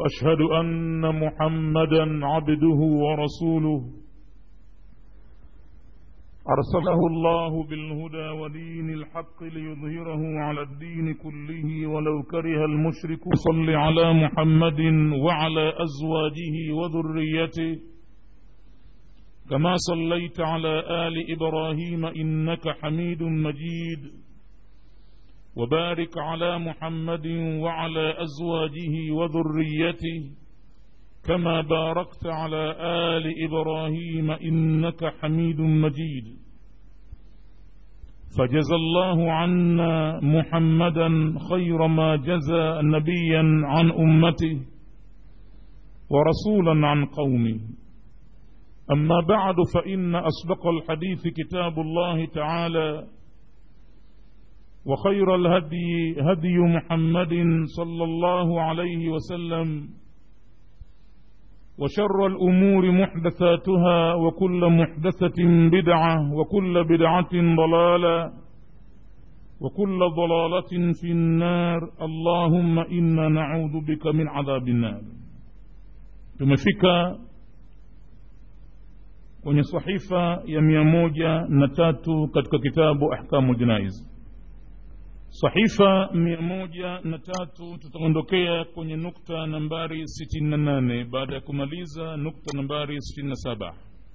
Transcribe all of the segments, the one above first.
واشهد ان محمدا عبده ورسوله ارسله الله بالهدى ودين الحق ليظهره على الدين كله ولو كره المشرك صل على محمد وعلى ازواجه وذريته كما صليت على ال ابراهيم انك حميد مجيد وبارك على محمد وعلى ازواجه وذريته كما باركت على ال ابراهيم انك حميد مجيد فجزى الله عنا محمدا خير ما جزى نبيا عن امته ورسولا عن قومه اما بعد فان اصدق الحديث كتاب الله تعالى وخير الهدي هدي محمد صلى الله عليه وسلم وشر الامور محدثاتها وكل محدثه بدعه وكل بدعه ضلاله وكل ضلاله في النار اللهم انا نعوذ بك من عذاب النار tumefika kwenye sahifa ya mia moja na tatu katika kitabu ahkamu janaiz sahifa mia moja na tatu tutaondokea kwenye nukta nambari sitini na nane baada ya kumaliza nukta nambari sitini na saba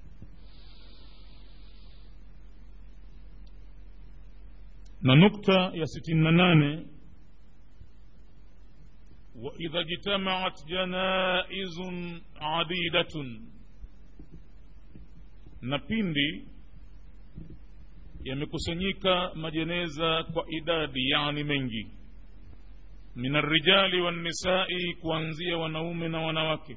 na nukta ya sitini na nane waidha ijtamaat janaizun adidatun na pindi yamekusanyika majeneza kwa idadi yani mengi min arrijali wannisai kuanzia wanaume na wanawake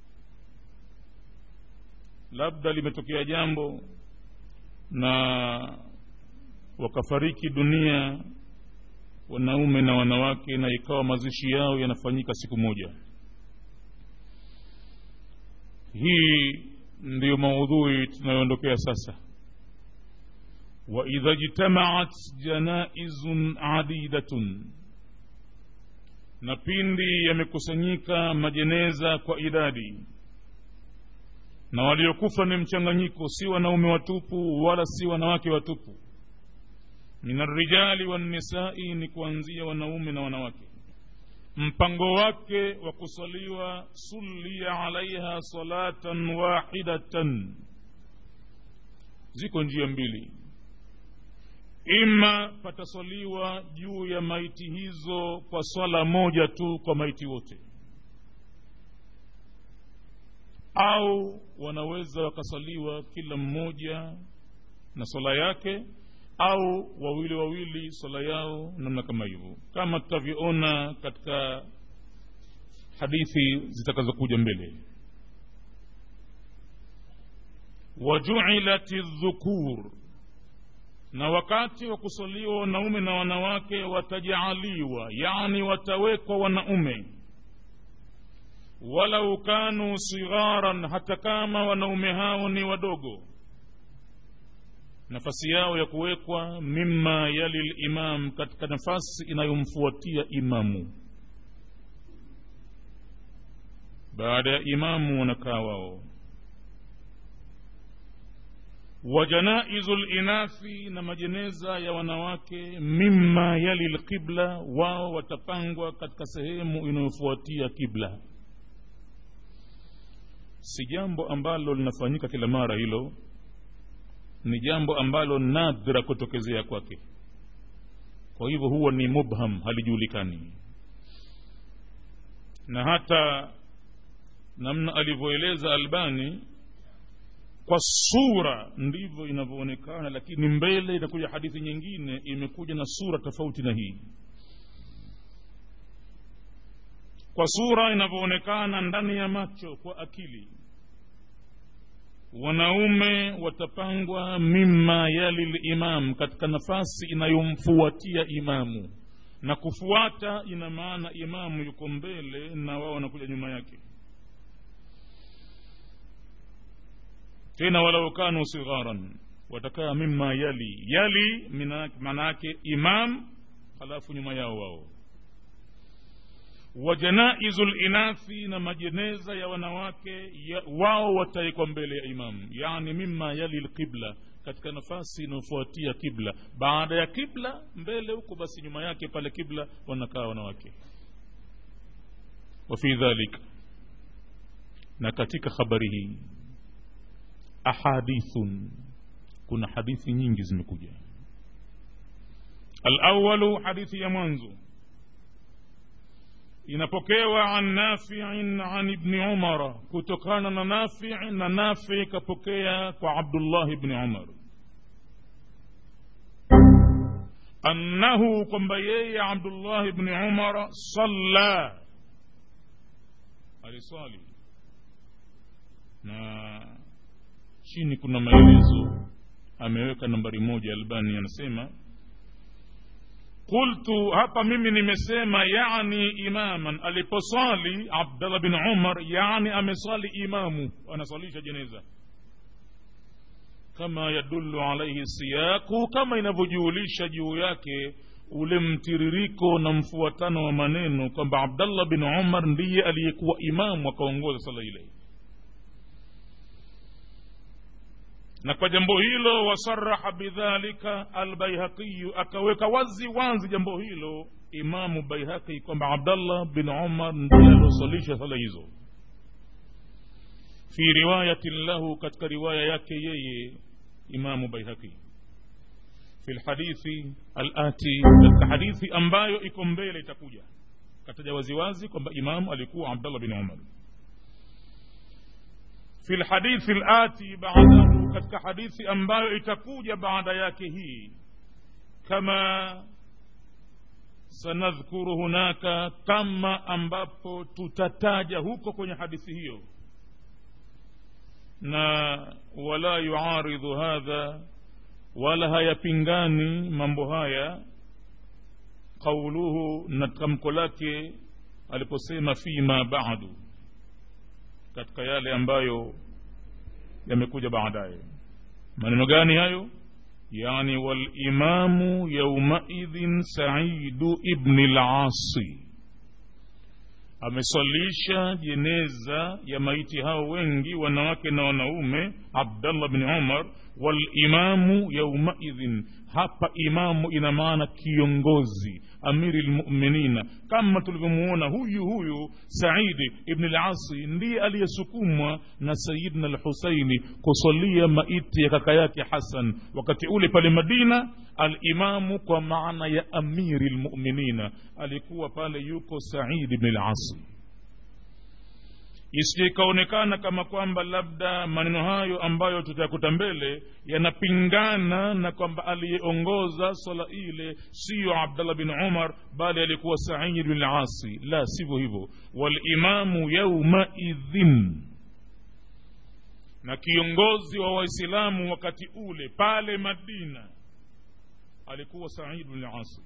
labda limetokea jambo na wakafariki dunia wanaume na wanawake na ikawa mazishi yao yanafanyika siku moja hii ndiyo maudhui tunayoondokea sasa waidha jtamaat janaizun adidatun na pindi yamekusanyika majeneza kwa idadi na waliokufa ni mchanganyiko si wanaume watupu wala si wanawake watupu min arrijali wannisai ni kuanzia wanaume na wanawake mpango wake wa kusaliwa sulia alaiha salatan wahidatan ziko njia mbili ima pataswaliwa juu ya maiti hizo kwa swala moja tu kwa maiti wote au wanaweza wakasaliwa kila mmoja na swala yake au wawili wawili swala yao namna kama hivyo kama tutavyoona katika hadithi zitakazokuja mbele wajuilat dhukur na wakati wa kusaliwa wanaume na wanawake watajaaliwa yani watawekwa wanaume walau kanu sigharan hata kama wanaume hao ni wadogo nafasi yao ya kuwekwa mima yali limam katika nafasi inayomfuatia imamu baada ya imamu wanakaa wao wa janaizu linathi na majeneza ya wanawake mima yali lqibla wao watapangwa katika sehemu inayofuatia kibla si jambo ambalo linafanyika kila mara hilo ni jambo ambalo nadra kutokezea kwake kwa hivyo huwa ni mubham halijulikani na hata namna alivyoeleza albani kwa sura ndivyo inavyoonekana lakini mbele inakuja hadithi nyingine imekuja na sura tofauti na hii kwa sura inavyoonekana ndani ya macho kwa akili wanaume watapangwa mima yali limam katika nafasi inayomfuatia imamu na kufuata ina maana imamu yuko mbele na wao wanakuja nyuma yake tena walau kanu sigharan watakaa mima yali yali maana yake imam halafu nyuma yao wao wa janaizu linathi na majeneza ya wanawake ya, wao wataekwa mbele ya imamu yani mima yali lqibla katika nafasi inayofuatia kibla baada ya kibla mbele huko basi nyuma yake pale kibla wanakaa wanawake wafi dhalika na katika habari hii ahadithun kuna hadithi nyingi zimekuja alawalu hadithi ya mwanzo inapokewa an nafiin an ibni umara kutokana na nafi na nafi kapokea kwa abdullah bni umar annahu kwamba yeye abdullah bni umara salla aliswali na chini kuna maelezo ameweka nambari moja albani anasema qultu hapa mimi nimesema yani imaman aliposali abdallah bin umar yani amesali imamu anasalisha jeneza kama yadulu alaihi siyaku kama inavyojuulisha juu yake ule mtiririko na mfuatano wa maneno kwamba abdallah bin umar ndiye aliyekuwa imamu akaongoza sala ile na kwa jambo hilo wasaraha bidhalika albaihaqi akaweka wazi wazi jambo hilo imamu baihaqi kwamba abdallah bin umar ndiye aliosalisha sala hizo fi riwayatin lahu katika riwaya yake yeye imamu baihaqi fi lhadithi alati katika hadithi ambayo iko mbele itakuja kataja waziwazi kwamba imamu alikuwa abdallah bin umar fi lhadithi lati badahu katika hadithi ambayo itakuja baada yake hii kama sanadhkuru hunaka kama ambapo tutataja huko kwenye hadithi hiyo na wala yuaridhu hadha wala hayapingani mambo haya qauluhu na tamko lake aliposema fima badu katika yale ambayo yamekuja baadaye maneno gani hayo yani walimamu yaumaidhin saidu ibni lasi ameswalisha jeneza ya maiti hao wengi wanawake na wanaume abdallah bni umar walimamu yaumaidhin hapa imamu ina maana kiongozi amiri lmuminina kama tulivyomuona huyu huyu saidi ibni lasi ndiye aliyesukumwa na sayidna lhusaini kusalia maiti ya kaka yake hasan wakati ule pale madina alimamu kwa maana ya amiri lmuminina alikuwa pale yuko saidi ibni lasi isije ikaonekana kama kwamba labda maneno hayo ambayo tutayakuta mbele yanapingana na kwamba aliyeongoza swala ile siyo abdallah bin umar bali alikuwa said bin lasi la sivyo hivyo walimamu yaumaidhin na kiongozi wa waislamu wakati ule pale madina alikuwa said bin lasi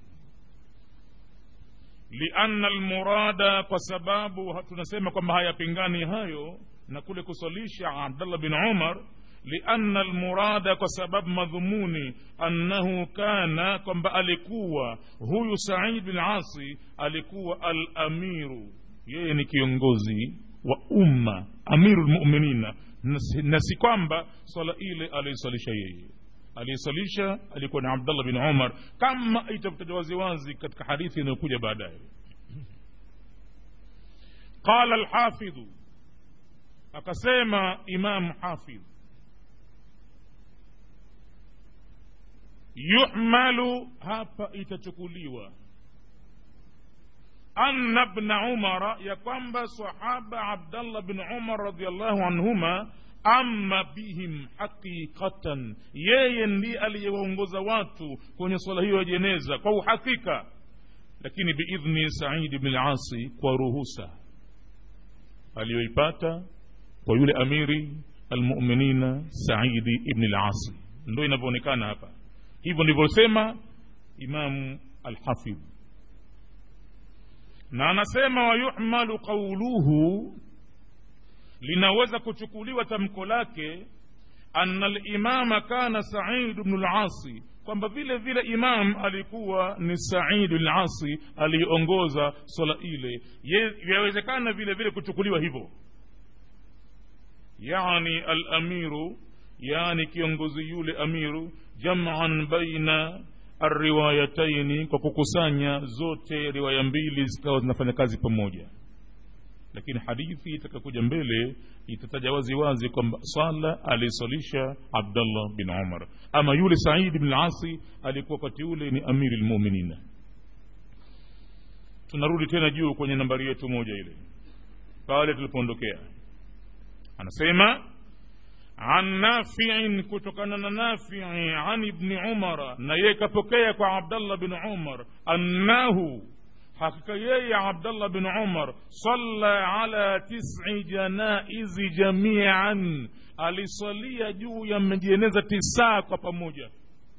lianna almurada kwa sababu tunasema kwamba hayapingani hayo na kule kusalisha abdallah bin umar lianna almurada kwa sababu madhumuni annahu kana kwamba alikuwa huyu said bin asi alikuwa alamiru yeye ni kiongozi wa umma amiru lmuminina na si kwamba swala ile aliisalisha yeye aliyesalisha alikuwa ni abdallah bin umar kama itakutajwa waziwazi katika hadithi inayokuja baadaye qala lhafidhu akasema imamu hafidh yuhmalu hapa itachukuliwa anna bna umara ya kwamba sahaba abdallah bin umar radiallahu anhuma ama bihim haqiqatan yeye ndiye aliyewaongoza watu kwenye swala hiyo ya jeneza kwa uhakika lakini biidhni saidi bni lasi kwa ruhusa aliyoipata kwa yule amiri almuminina saidi ibni lasi ndo inavyoonekana hapa hivyo ndivyosema imamu alhafidh na anasema wayuhmalu qauluhu linaweza kuchukuliwa tamko lake anna limama kana said bnu lasi kwamba vile vile imam alikuwa ni saidi lasi aliyeongoza swala ile yawezekana vile vile kuchukuliwa hivyo yani alamiru yani kiongozi yule amiru jaman baina arriwayataini kwa kukusanya zote riwaya mbili zikawa zinafanya kazi pamoja lakini hadithi itakakuja mbele itataja wazi wazi kwamba swala alisalisha abdallah bin umar ama yule saidi bin lasi alikuwa wakati ule ni amiri lmuminina tunarudi tena juu kwenye nambari yetu moja ile pale tulipoondokea anasema an nafiin kutokana na nafii an ibni umara na yeye kapokea kwa abdallah bin umar annahu hakika yeye abdallah bin umar salla ala tisi janaizi jamian alisalia juu ya majeneza tisaa kwa pamoja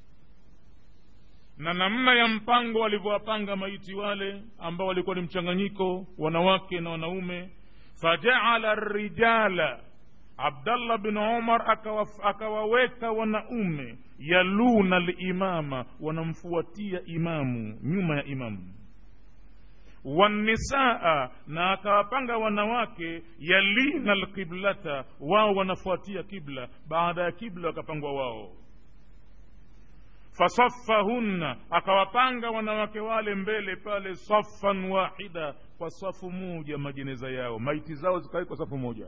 na namna ya mpango walivyowapanga maiti wale ambao walikuwa ni mchanganyiko wanawake na wanaume fajaala rijala abdallah bin umar akawaweka wanaume yaluna limama wanamfuatia imamu nyuma ya imamu wanisaa na akawapanga wanawake yalina lqiblata wao wanafuatia kibla baada ya kibla wakapangwa wao fasaffahunna akawapanga wanawake wale mbele pale saffan wahida kwa safu moja majeneza yao maiti zao zikawekwa safu moja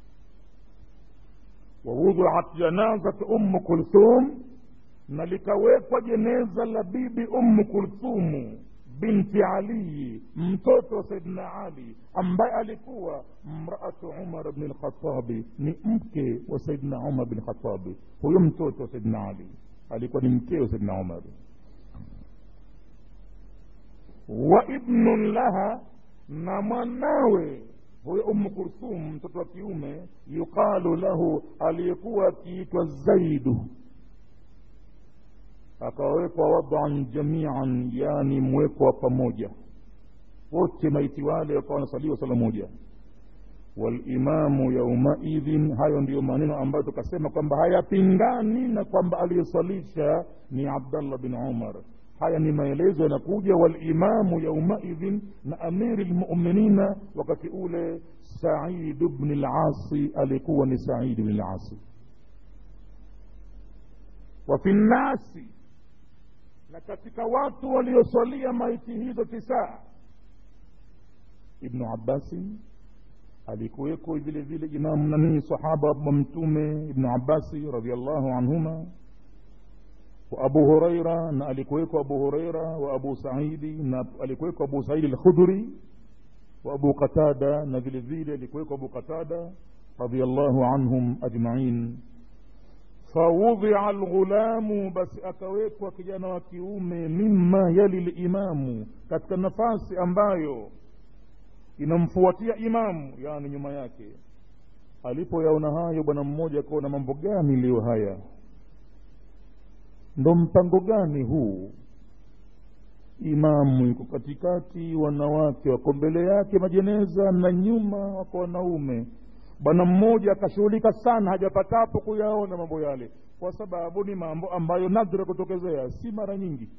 wawudhiat janazat ummu kulthum na likawekwa jeneza la bibi ummu kulthumu binti aliyi mtoto wa saidina ali ambaye alikuwa mraatu umar bni lkhatabi ni mke wa saidina umar bni lkhatabi huyo mtoto wa saidina ali alikuwa ni mkeo saidina umar wa ibnun laha na mwanawe huyo umu kulthum mtoto wa kiume yuqalu lahu aliyekuwa akiitwa zaidu akawekwa wadan jamian yani mwekwa pamoja wote maiti wale wakawa wanasaliwa sala moja walimamu yaumaidhin hayo ndiyo maneno ambayo tukasema kwamba hayapingani na kwamba aliyesalisha ni abdallah bin umar haya ni maelezo yanakuja walimamu yaumaidhin na amiri lmuminina wakati ule saidu bni lasi alikuwa ni saidu bni lasi wafi nnasi na katika watu waliosalia maiti hizo tisaa ibnu abasi alikuweko vile vile imamu nanii sahaba wa mtume ibnu abasi radiallahu anhuma wa abu huraira na alikuweko abu huraira wa abu saidi na alikuweko abu saidi lkhudri wa abu qatada na vile vile alikuweko abu qatada radiallahu anhum ajmain fawudhia lghulamu basi akawekwa kijana wa kiume mima yali limamu katika nafasi ambayo inamfuatia imamu yani nyuma yake alipoyaona hayo bwana mmoja akaona mambo gani leo haya ndo mpango gani huu imamu yuko katikati wanawake wako mbele yake majeneza na nyuma wako wanaume bwana mmoja akashughulika sana hajapatapo kuyaona mambo yale kwa sababu ni mambo ambayo nadra kutokezea si mara nyingi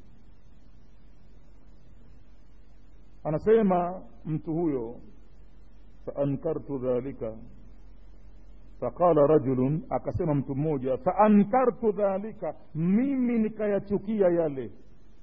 anasema mtu huyo faankartu dhalika faqala rajulun akasema mtu mmoja faankartu dhalika mimi nikayachukia yale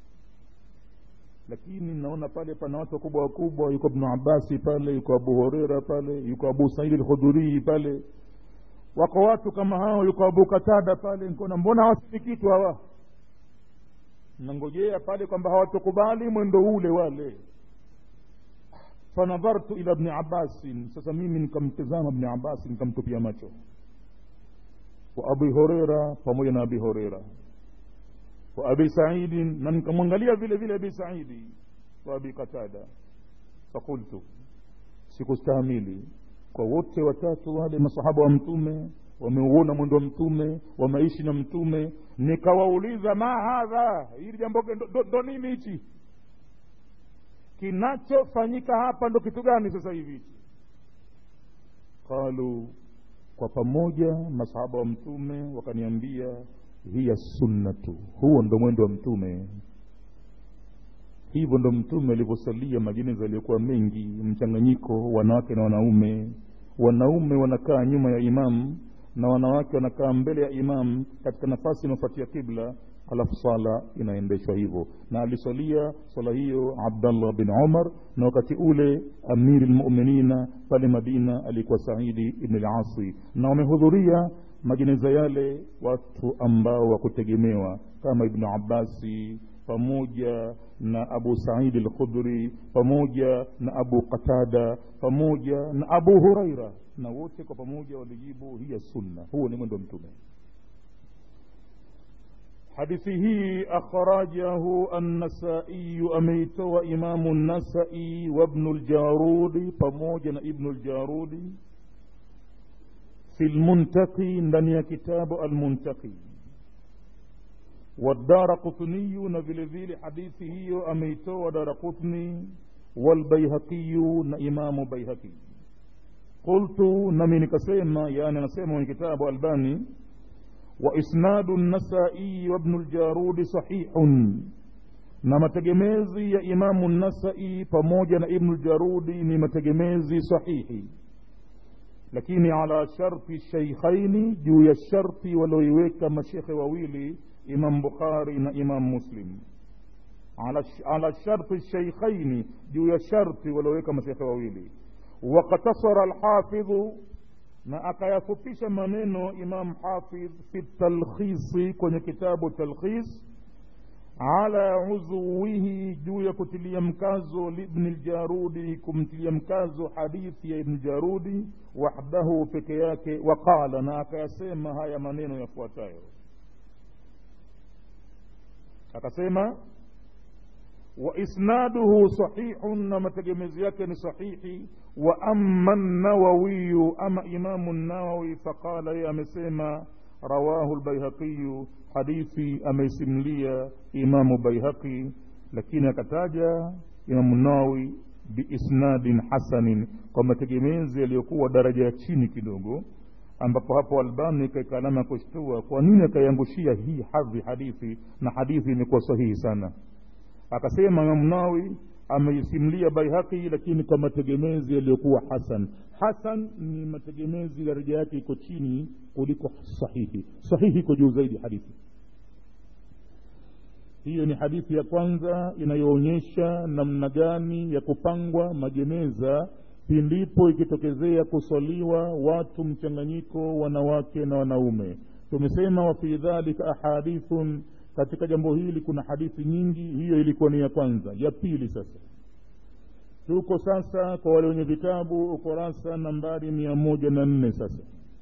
lakini naona pale pana watu wakubwa wakubwa yuko ibnu abasi pale yuko abu horeira pale yuko abu saidi lkhudhurii pale wako watu kama hao yuko abu katada pale nikaona mbona hawasemi kitu hawa nangojea pale kwamba hawatukubali mwendo ule wale fanadhartu ila bni abbasin sasa mimi nikamtizama bni abasi nikamtupia macho wa abi horeira pamoja na abi horeira wa abi saidin na nikamwangalia vile vile abi saidi wa abi qatada fakultu sikustahimili kwa wote watatu wale masahaba wa mtume wameuona mwendo wa mtume wameishi na mtume nikawauliza ma hadha hili jambo ndo nini hichi kinachofanyika hapa ndo kitu gani sasa hivi hichi qalu kwa pamoja masahaba wa mtume wakaniambia hiya sunnatu huo ndo mwendo wa mtume hivyo ndo mtume alivyosalia majeneza yaliyokuwa mengi mchanganyiko wanawake na wanaume wanaume wanakaa nyuma ya imamu na wanawake wanakaa mbele ya imamu katika nafasi inayofuatia kibla halafu sala inaendeshwa hivyo na alisalia swala hiyo abdallah bin umar na wakati ule amiri lmuminina pale madina alikuwa saidi ibn lasi na wamehudhuria majeneza yale watu ambao wakutegemewa kama ibnu abasi pamoja na abu saidi lkhudri pamoja na abu qatada pamoja na abu huraira na wote kwa pamoja walijibu hiya sunna huo ni mwendo wa mtume hadithi hii akhrajahu annasaiyu ameitoa imamu nasai wabnu ljarudi pamoja na ibnu ljarudi fi lmuntaqi ndani ya kitabu almuntaqi والدار قطني نفل فيل حديث هي أميتو ودار قطني والبيهقي إمام بيهقي قلت نمين كسيما يعني نسيما من كتاب ألباني وإسناد النسائي وابن الجارود صحيح na mategemezi ya imamu nasai pamoja na ibnu ljarudi ni mategemezi sahihi lakini ala sharti sheikhaini juu ya sharti walioiweka mashekhe wawili imam bukhari na imam muslim ala, ala sharti sheikhaini juu ya sharti walioweka mashekhe wawili wakatasara alhafidhu na akayafupisha maneno imam hafidh fi talkhisi kwenye kitabu talkhis ala uzuwihi juu ya kutilia mkazo libni ljarudi kumtilia mkazo hadithi ya ibni jarudi wahdahu peke yake waqala na akayasema haya maneno yafuatayo akasema waisnaduhu sahihun na mategemezi yake ni sahihi wa ama nawawiyu ama imamu nawawi faqala yeye amesema rawahu lbaihaqiyu hadithi ameisimlia imamu baihaqi lakini akataja imamu nawawi biisnadin hasanin kwa mategemezi yaliyokuwa daraja ya chini kidogo ambapo hapo albani kaika alama ya kushtua kwa nini akaiangushia hii hadhi hadithi na hadithi imekuwa sahihi sana akasema imamu nawawi ameisimlia baihaqi lakini kwa mategemezi yaliyokuwa hasan hasan ni mategemezi daraja yake iko chini kuliko sahihi sahihi iko juu zaidi hadithi hiyo ni hadithi ya kwanza inayoonyesha namna gani ya kupangwa majeneza pindipo ikitokezea kuswaliwa watu mchanganyiko wanawake na wanaume tumesema wafi dhalika ahadithun katika jambo hili kuna hadithi nyingi hiyo ilikuwa ni ya kwanza ya pili sasa tuko sasa kwa wale wenye vitabu ukurasa nambari mia moja na nne sasa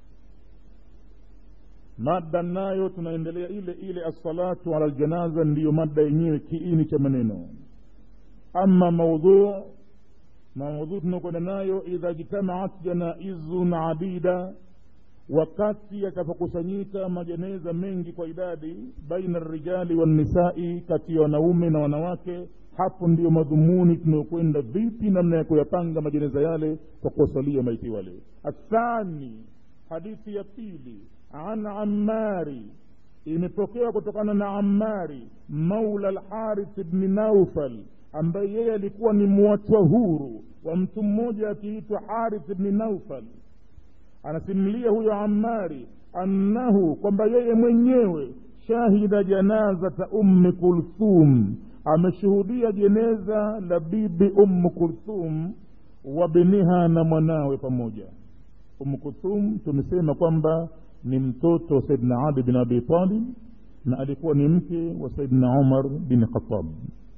mada nayo tunaendelea ile ile assalatu ala ljanaza ndiyo mada yenyewe kiini cha maneno ama maudhuu maudhuu tunakwenda nayo idha jtamaat janaizun adida wakati yatapokusanyika majeneza mengi kwa idadi baina rijali wannisai kati ya wanaume na wanawake hapo ndiyo madhumuni tunayokwenda vipi namna ya kuyapanga majeneza yale kwa kuwasalia maiti wale athani hadithi ya pili an ammari imepokewa kutokana na ammari maula lharith bni naufal ambaye yeye alikuwa ni mwachwa huru wa mtu mmoja akiitwa harith bni naufal anasimulia huyo amari annahu kwamba yeye mwenyewe shahida janazata ummi kulthum ameshuhudia jeneza la bibi ummu kulthum wa biniha na mwanawe pamoja ummu kulthum tumesema kwamba ni mtoto wa saidna ali bin abi talib na alikuwa ni mke wa saidna umar bin khatab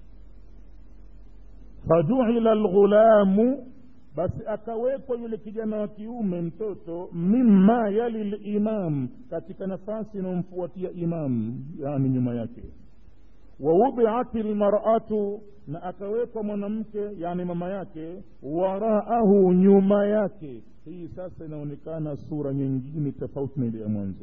fajuila lghulamu basi akawekwa yule kijana wa kiume mtoto mima yali limam katika nafasi inayomfuatia imam yani nyuma yake wawudiat lmaratu na akawekwa mwanamke yani mama yake waraahu nyuma yake hii sasa inaonekana sura nyingine tofauti na ile ya mwanzo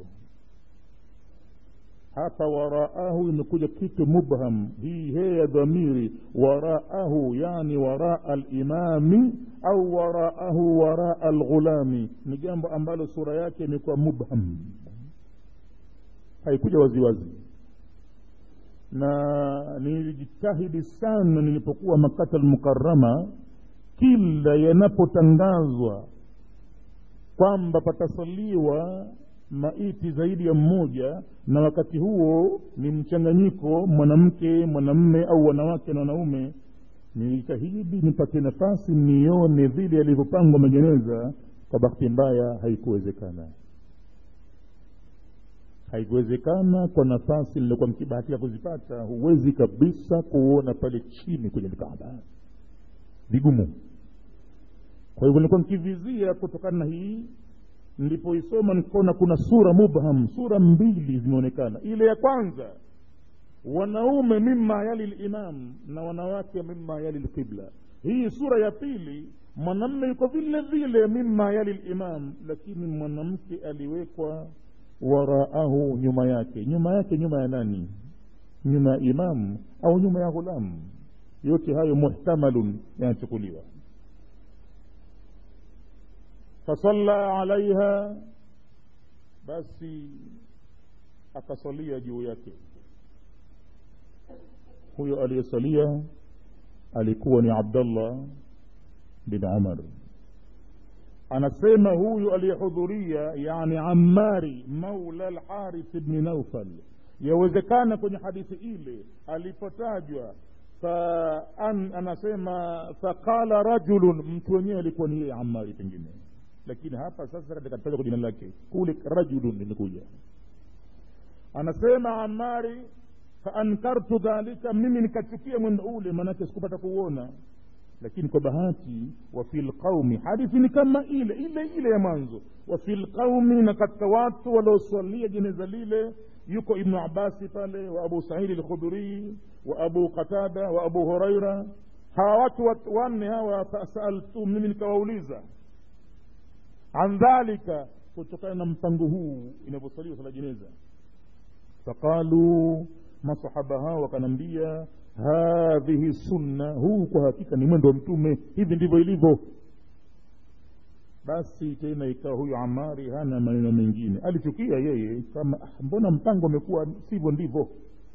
hapa waraahu imekuja kitu mubham hii he ya dhamiri waraahu yani waraa limami au waraahu waraa lghulami ni jambo ambalo sura yake imekuwa mubham haikuja waziwazi na nilijitahidi sana nilipokuwa makata almukarama kila yanapotangazwa kwamba patasaliwa maiti zaidi ya mmoja na wakati huo ni mchanganyiko mwanamke mwanamme au wanawake na wanaume nilijitahidi nipate nafasi nione vile yalivyopangwa majeneza kwa bahati mbaya haikuwezekana haikuwezekana kwa nafasi niliokuwa mkibahatika kuzipata huwezi kabisa kuona pale chini kwenye kaaba vigumu kwa hivyo nilikuwa nkivizia kutokana na hii nilipoisoma nikaona kuna sura mubham sura mbili zimeonekana ile ya kwanza wanaume mima yali limam na wanawake mima yali lqibla hii sura ya pili mwanamme yuko vile vile mima yali limam lakini mwanamke aliwekwa waraahu nyuma yake nyuma yake nyuma ya nani nyuma ya imam au nyuma ya ghulamu yote hayo muhtamalun yanachukuliwa fasalla alaiha basi akasalia juu yake huyo aliyesalia alikuwa ni abdallah bin umar anasema huyu aliyehudhuria yani amari maula lharith bni naufal yawezekana kwenye hadithi ile alipotajwa fa an, anasema faqala rajulun mtu wenyewe alikuwa ni yeye amari pengine lakini hapa sasa katika tajwa kwa jina lake kule rajulun limekuja anasema amari faankartu dhalika mimi nikachukia mwendo ule maanake sikupata kuuona lakini kwa bahati wafi lqaumi hadithi ni kama ile ile ile ya mwanzo wafi lqaumi na katika watu waliosalia jeneza lile yuko ibnu abasi pale wa abu saidi lkhudhurii wa abu qatada wa abu huraira hawa watu wanne hawa fasaltu mimi nikawauliza an dhalika kutokana na mpango huu inavyosaliwa sala jeneza faqaluu masahaba hao wakanambia hadhihi sunna huu kwa hakika ni mwendo wa mtume hivi ndivyo ilivyo basi tena ikawa huyu amari hana maneno mengine alichukia yeye kama ah, mbona mpango umekuwa sivyo ndivyo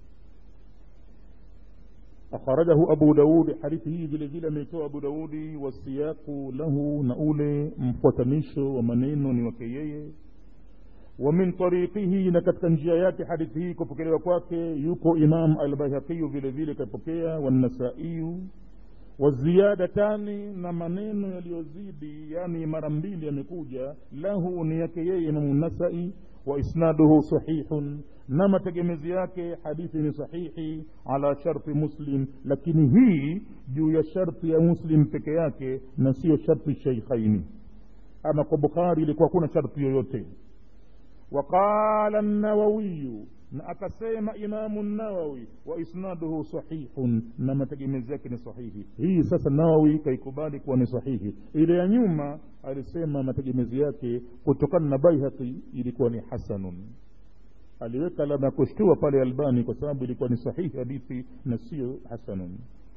akhrajahu abu daudi hadithi hii vile vile ameitoa abu daudi wasiyaku lahu na ule mfuatanisho wa maneno ni wake yeye ومن طريقه na katika njia yake hadithi hii kupokelewa kwake yuko imam albayhaqiyu vile vile kapokea wanasaiyu waziyadatani na maneno yaliyozidi yani mara mbili yamekuja lahu ni yake yeye imamu nasai wa isnaduhu sahihun na mategemezi yake hadithi ni sahihi ala sharti muslim lakini hii juu ya sharti ya muslim peke yake na siyo sharti sheikhaini ama kwa bukhari ilikuwa kuna sharti yoyote وقال النووي akasema imamu nawawi wa isnaduhu sahihun na mategemezi yake ni sahihi hii sasa nawawi kaikubali kuwa ni sahihi ile ya nyuma alisema mategemezi yake kutokana na baihaqi ilikuwa ni hasanun aliweka alama ya kushtua pale albani kwa sababu ilikuwa ni sahihi hadithi na sio hasanun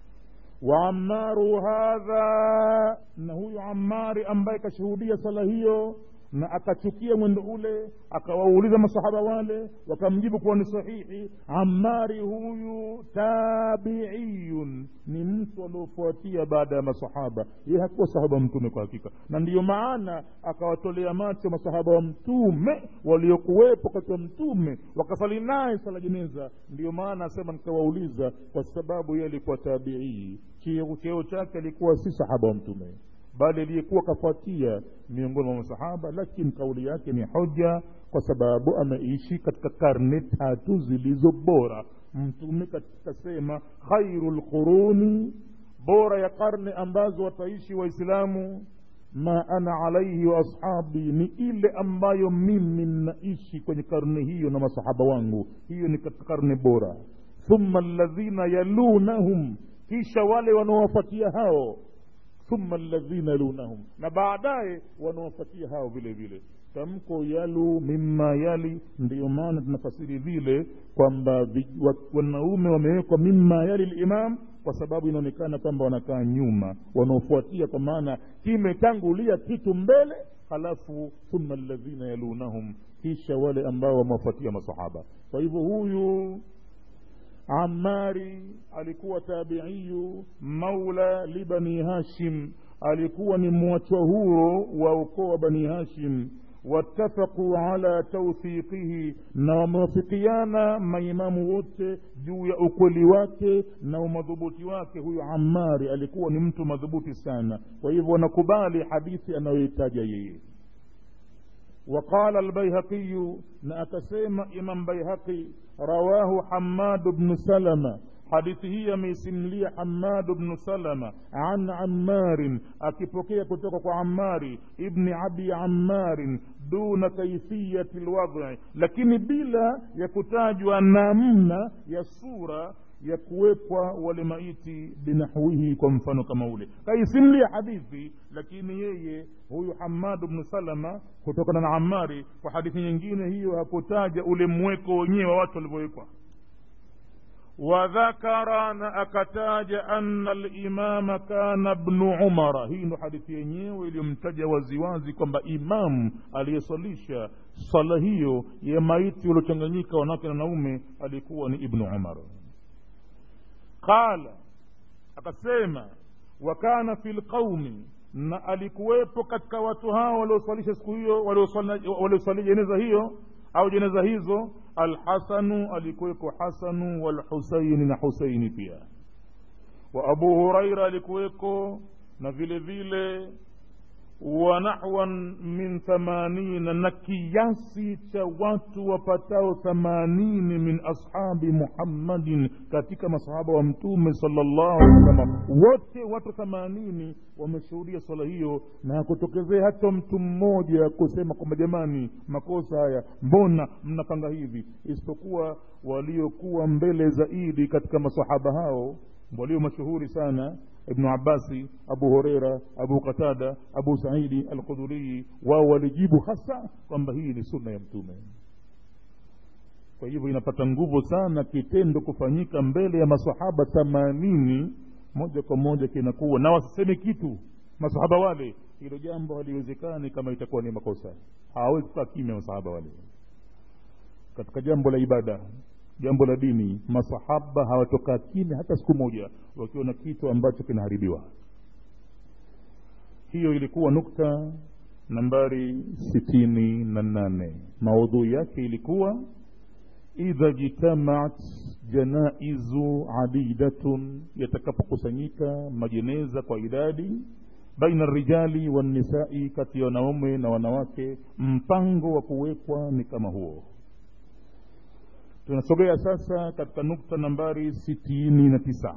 waamaru hadha na huyu amari ambaye kashuhudia sala hiyo na akachukia mwendo ule akawauliza masahaba wale wakamjibu kuwa ni sahihi amari huyu tabiiyun ni mtu aliofuatia baada ya masahaba ye hakuwa sahaba mtume kwa hakika na ndiyo maana akawatolea macho masahaba wa mtume waliokuwepo katika mtume wakasali naye sala jeneza ndiyo maana asema nikawauliza kwa sababu ye alikuwa tabiii cheo chake alikuwa si sahaba wa mtume bali aliyekuwa kafuatia miongoni mwa masahaba lakini kauli yake ni hoja kwa sababu ameishi katika karne tatu zilizo bora mtume katikasema khairu lquruni bora ya karne ambazo wataishi waislamu ma ana alaihi wa ashabi ni ile ambayo mimi naishi kwenye karne hiyo na masahaba wangu hiyo ni katika karne bora thumma alladhina yalunahum kisha wale wanaowafuatia hao thumma alladhina yalunahum na baadaye wanawafuatia hao vile vile tamko yalu mima yali ndiyo maana tunafasiri vile kwamba wanaume wamewekwa mima yali limam kwa sababu inaonekana kwamba wanakaa nyuma wanaofuatia kwa maana kimetangulia kitu mbele halafu thumma alladhina yalunahum kisha wale ambao wamewafuatia masahaba kwa hivyo huyu amari alikuwa tabiiyu maula libani hashim alikuwa ni mwachwa huro wa ukoo wa bani hashim wattafaquu ala tawthiqihi na wamewafikiana maimamu wote juu ya ukweli wake na umadhubuti wake huyu amari alikuwa ni mtu madhubuti sana kwa hivyo wanakubali hadithi anayoitaja yeye وقال البيهقي نأكسيم إمام بيهقي رواه حماد بن سلمة hadithi hii ameisimlia hamadu bnu salama an ammarin akipokea kutoka kwa ammari ibni abi ammarin duna kaifiyati lwadhi lakini bila ya kutajwa namna ya sura ya kuwekwa wale maiti binahwihi kwa mfano kama ule kaisimlia hadithi lakini yeye huyu hamadu bnu salama kutokana na amari kwa hadithi nyingine hiyo hakutaja ule mweko wenyewe wa watu walivyowekwa wadhakara na akataja anna limama kana bnu umara hii ndo hadithi yenyewe iliyomtaja waziwazi kwamba imamu aliyeswalisha sala hiyo ya maiti waliochanganyika wanawake na naume alikuwa ni ibnu umar qala akasema wakana fi lqaumi na alikuwepo katika watu hao walioswalisha siku hiyo walioswalia jeneza hiyo au jeneza hizo alhasanu alikuweko hasanu walhusaini na husaini pia wa abu huraira alikuweko na vile vile wa nahwan min thamanina na kiasi cha watu wapatao thamanini min ashabi muhammadin katika masahaba wa mtume salllahu alih wasallam wote watu thamanini wameshuhudia swala hiyo na hakutokezea hata mtu mmoja kusema kwamba jamani makosa haya mbona mnapanga hivi isipokuwa waliokuwa mbele zaidi katika masahaba hao walio mashuhuri sana ibnu abasi abu hureira abu qatada abu saidi alkhudhurii wao walijibu hasa kwamba hii ni sunna ya mtume kwa hivyo inapata nguvu sana kitendo kufanyika mbele ya masahaba themanini moja kwa moja kinakuwa na wasiseme kitu masahaba wale hilo jambo haliwezekani kama itakuwa ni makosa hawawezi kukaa kimya masahaba wale katika jambo la ibada jambo la dini masahaba hawatokaa kimya hata siku moja wakiwa na kitu ambacho kinaharibiwa hiyo ilikuwa nukta nambari sitini na nane maudhui yake ilikuwa idha jitamaat janaizu adidatun yatakapokusanyika majeneza kwa idadi baina rijali wannisai kati ya wanaume na wanawake mpango wa kuwekwa ni kama huo tunasogea sasa katika nukta nambari sitini na tisa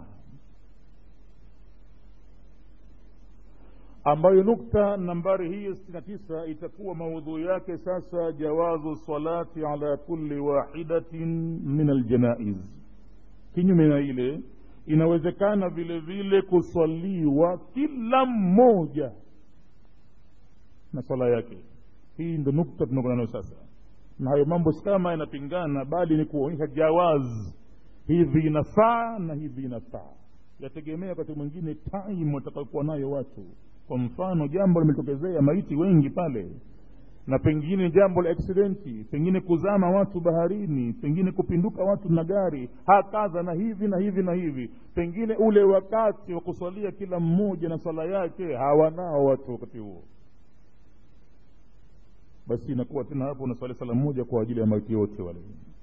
ambayo nukta nambari hiyo sitini na tisa itakuwa maudhui yake sasa jawazu salati ala kulli wahidatin min aljanaiz kinyume na ile inawezekana vile vile kuswaliwa kila mmoja na swala yake hii ndo nukta tunakwenda nayo sasa na hayo mambo si kama yanapingana bali ni kuonyesha jawaz hivi inafaa na hivi inafaa yategemea wakati mwingine time watakaokuwa nayo watu kwa mfano jambo limetokezea maiti wengi pale na pengine jambo la aksidenti pengine kuzama watu baharini pengine kupinduka watu na gari hakadha na hivi na hivi na hivi pengine ule wakati wa kuswalia kila mmoja na swala yake hawanao watu wakati huo basi inakuwa tena hapo unaswali sala moja kwa ajili ya maiti wote wale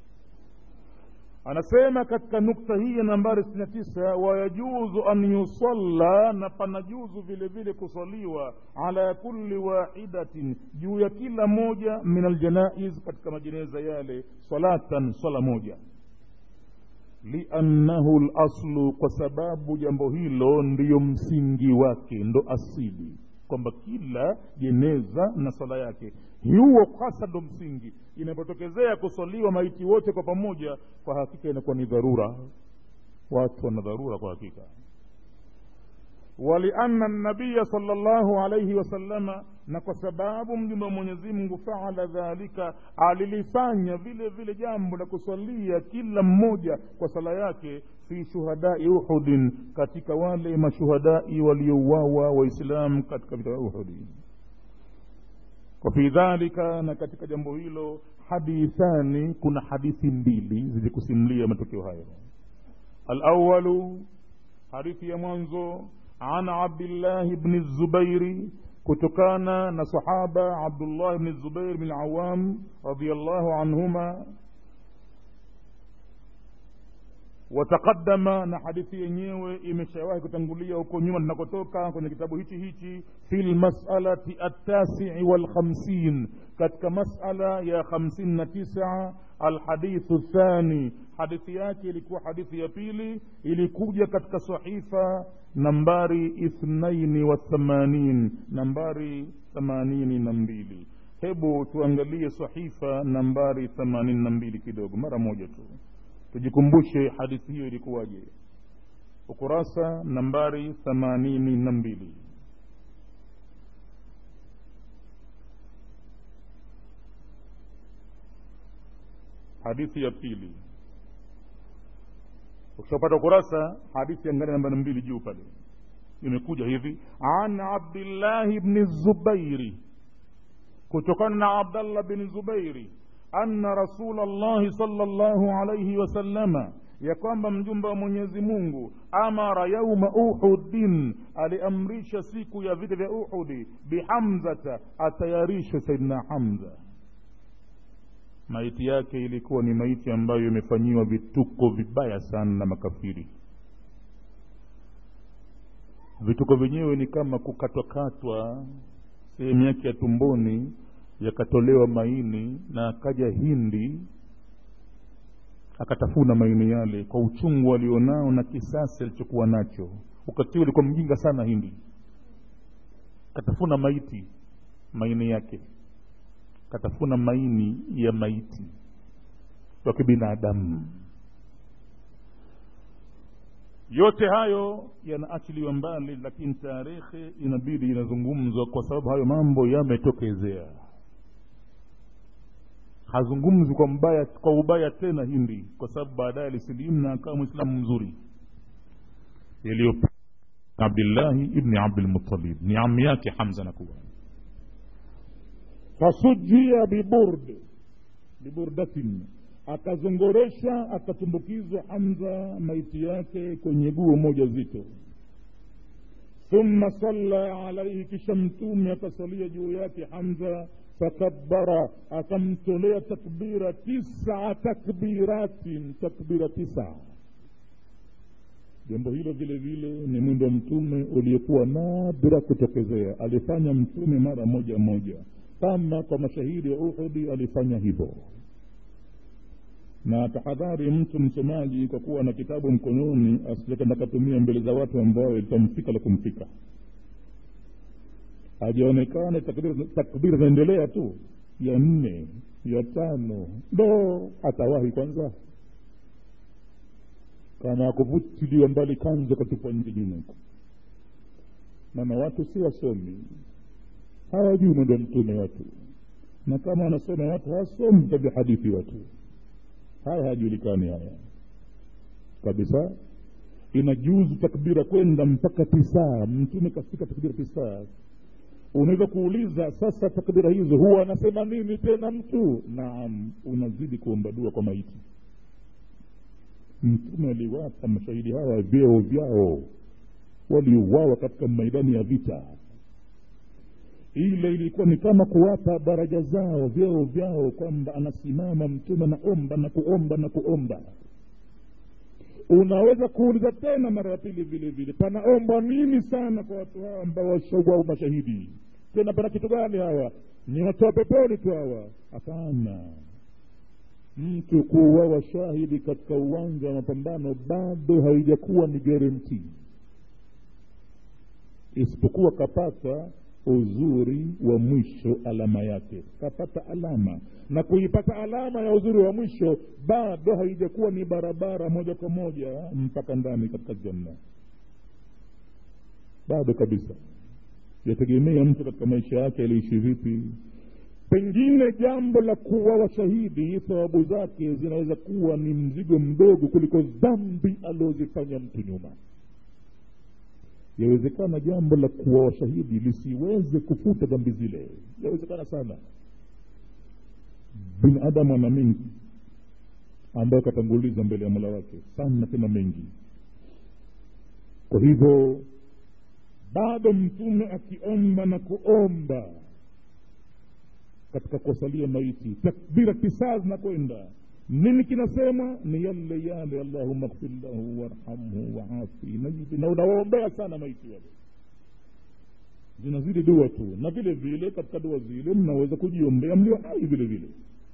anasema katika nukta hii ya nambari sitini na tisa wayajuzu an yusalla na panajuzu vile vile kuswaliwa ala kulli wahidatin juu ya kila moja min aljanaiz katika majeneza yale salatan swala moja liannahu laslu kwa sababu jambo hilo ndiyo msingi wake ndo asili kwamba kila jeneza na sala yake huo hasa ndo msingi inapotokezea kuswaliwa maiti wote kwa pamoja kwa hakika inakuwa ni dharura watu wana dharura kwa hakika walianna nabiya sala llahu alaihi wasalama na kwa sababu mjumbe wa mwenyezi mungu faala dhalika alilifanya vile vile jambo la kuswalia kila mmoja kwa sala yake fi shuhadai uhudin katika wale mashuhadai waliouawa waislamu katika vita vya uhudi wafi dhalika na katika jambo hilo hadithani kuna hadithi mbili zilikusimulia matokeo hayo alawalu hadithi ya mwanzo an abdillahi bni zubairi kutokana na sahaba abdullah bni zubair bni awam radiallahu anhuma wataqadama na hadithi yenyewe imeshawahi kutangulia huko nyuma tunakotoka kwenye kitabu hichi hichi fi lmasalati attasii walkhamsin katika masala ya hamsini na tisa alhadithu thani hadithi yake ilikuwa hadithi ya pili ilikuja katika sahifa nambari ithnaini wa thamanin nambari themanini na mbili hebu tuangalie sahifa nambari themanini na mbili kidogo mara moja tu tujikumbushe hadithi hiyo ilikuwaje ukurasa nambari themanini na mbili hadithi ya pili ukishapata ukurasa hadithi ya ngani nambari mbili juu pale imekuja hivi an abdillahi bni zubairi kutokana na abdallah bni zubairi anna rasula llahi sala llahu alaihi wasallama ya kwamba mjumbe wa mwenyezi mungu amara yauma uhudin aliamrisha siku ya vita vya uhudi bihamzata atayarishwe saidna hamza maiti yake ilikuwa ni maiti ambayo imefanyiwa vituko vibaya sana na makafiri vituko vyenyewe ni kama kukatwakatwa sehemu yake ya tumboni yakatolewa maini na akaja hindi akatafuna maini yale kwa uchungu alionao na kisasi alichokuwa nacho wakati huo alikuwa mjinga sana hindi katafuna maiti maini yake katafuna maini ya maiti wa kibinadamu yote hayo yanaachiliwa mbali lakini tarehe inabidi inazungumzwa kwa sababu hayo mambo yametokezea hazungumzi kwa mbaya kwa ubaya tena hindi kwa sababu baadaye alisilimu na akawa mwislamu mzuri yaliyo abdillahi ibni abdilmutalib ni ami yake hamza nakuwa fasujia biburd biburdatin akazongoresha akatumbukizwa hamza maiti yake kwenye guo moja zito thumma salla alaihi kisha mtume akasalia juu yake hamza fakabara akamtolea takbira tisa takbiratin takbira tisa jambo hilo vile vile ni mwendo wa mtume uliokuwa nadra kutokezea alifanya mtume mara moja moja kama kwa mashahidi wa uhudi alifanya hivyo na tahadhari mtu msomaji kwa kuwa na kitabu mkononi asijekenda katumia mbele za watu ambao litamfika la kumfika hajaonekana takbiri zinaendelea tu ya nne ya tano ndo atawahi kwanza kama akuvutiliwa mbali kanza katupwa nje nyuma huko maana watu si wasomi hawajui mwendo mtume watu na kama wanasoma watu hawasomi tabia hadithi watu haya hayajulikani haya kabisa inajuzu takbira kwenda mpaka tisaa mtume kafika takbira tisaa unaweza kuuliza sasa takbira hizo huwa anasema nini tena mtu naam unazidi kuomba dua kwa maiti mtume aliwapa mashahidi hawa vyeo vyao waliuawa katika maidani ya vita ile ilikuwa ni kama kuwapa daraja zao vyeo vyao kwamba anasimama mtume naomba na kuomba na kuomba unaweza kuuliza tena mara ya pili vile vile panaomba nini sana kwa watu hawa ambao washauau mashahidi tena pana kitu gani hawa ni watu wa peponi tu hawa hapana mtu kuuawa shahidi katika uwanja wa mapambano bado haijakuwa ni garanti isipokuwa kapata uzuri wa mwisho alama yake kapata alama na kuipata alama ya uzuri wa mwisho bado haijakuwa ni barabara moja kwa moja mpaka ndani katika janna bado kabisa yategemea mtu katika maisha yake aliishi vipi pengine jambo la kuwa washahidi thawabu zake zinaweza kuwa ni mzigo mdogo kuliko dhambi aliozifanya mtu nyuma yawezekana jambo la kuwa washahidi lisiweze kufuta dhambi zile yawezekana sana binadamu ana mengi ambayo akatanguliza mbele ya mola wake sana tena mengi kwa hivyo bado mtume akiomba na kuomba katika kuwasalia maiti takbira tisaa zinakwenda nini kinasema ni yale yale allahuma kfir lahu warhamhu waafi najibi na unawaombea sana maiti wale zinazidi dua tu na vile vile katika dua zile mnaweza kujiombea mlio hai vile vile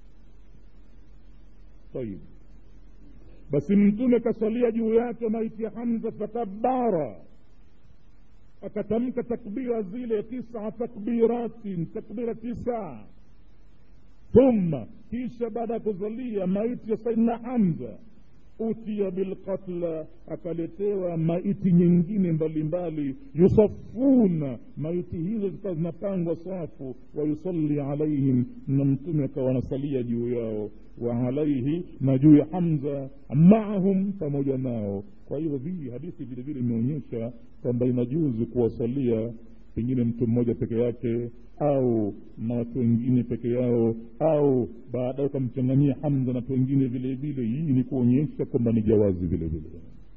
tayib basi mtume kasalia juu yake maiti ya hamza fakabara akatamka takbira zile tisa takbiratin takbira tisa thumma kisha baada ya kuzalia maiti ya saidna hamza utiya bilqatla akaletewa maiti nyingine mbalimbali yusafuna maiti hizo zikawa zinapangwa safu wayusalli alaihim na mtume akawa anasalia juu yao wa alaihi na juu ya hamza maahum pamoja nao kwa hivyo hii hadithi vile vile imeonyesha kwamba inajuzu kuwasalia pengine mtu mmoja peke yake au na watu wengine peke yao au baadaye ukamchanganyia hamza na watu wengine vile vile hii ni kuonyesha kwamba ni jawazi vile vile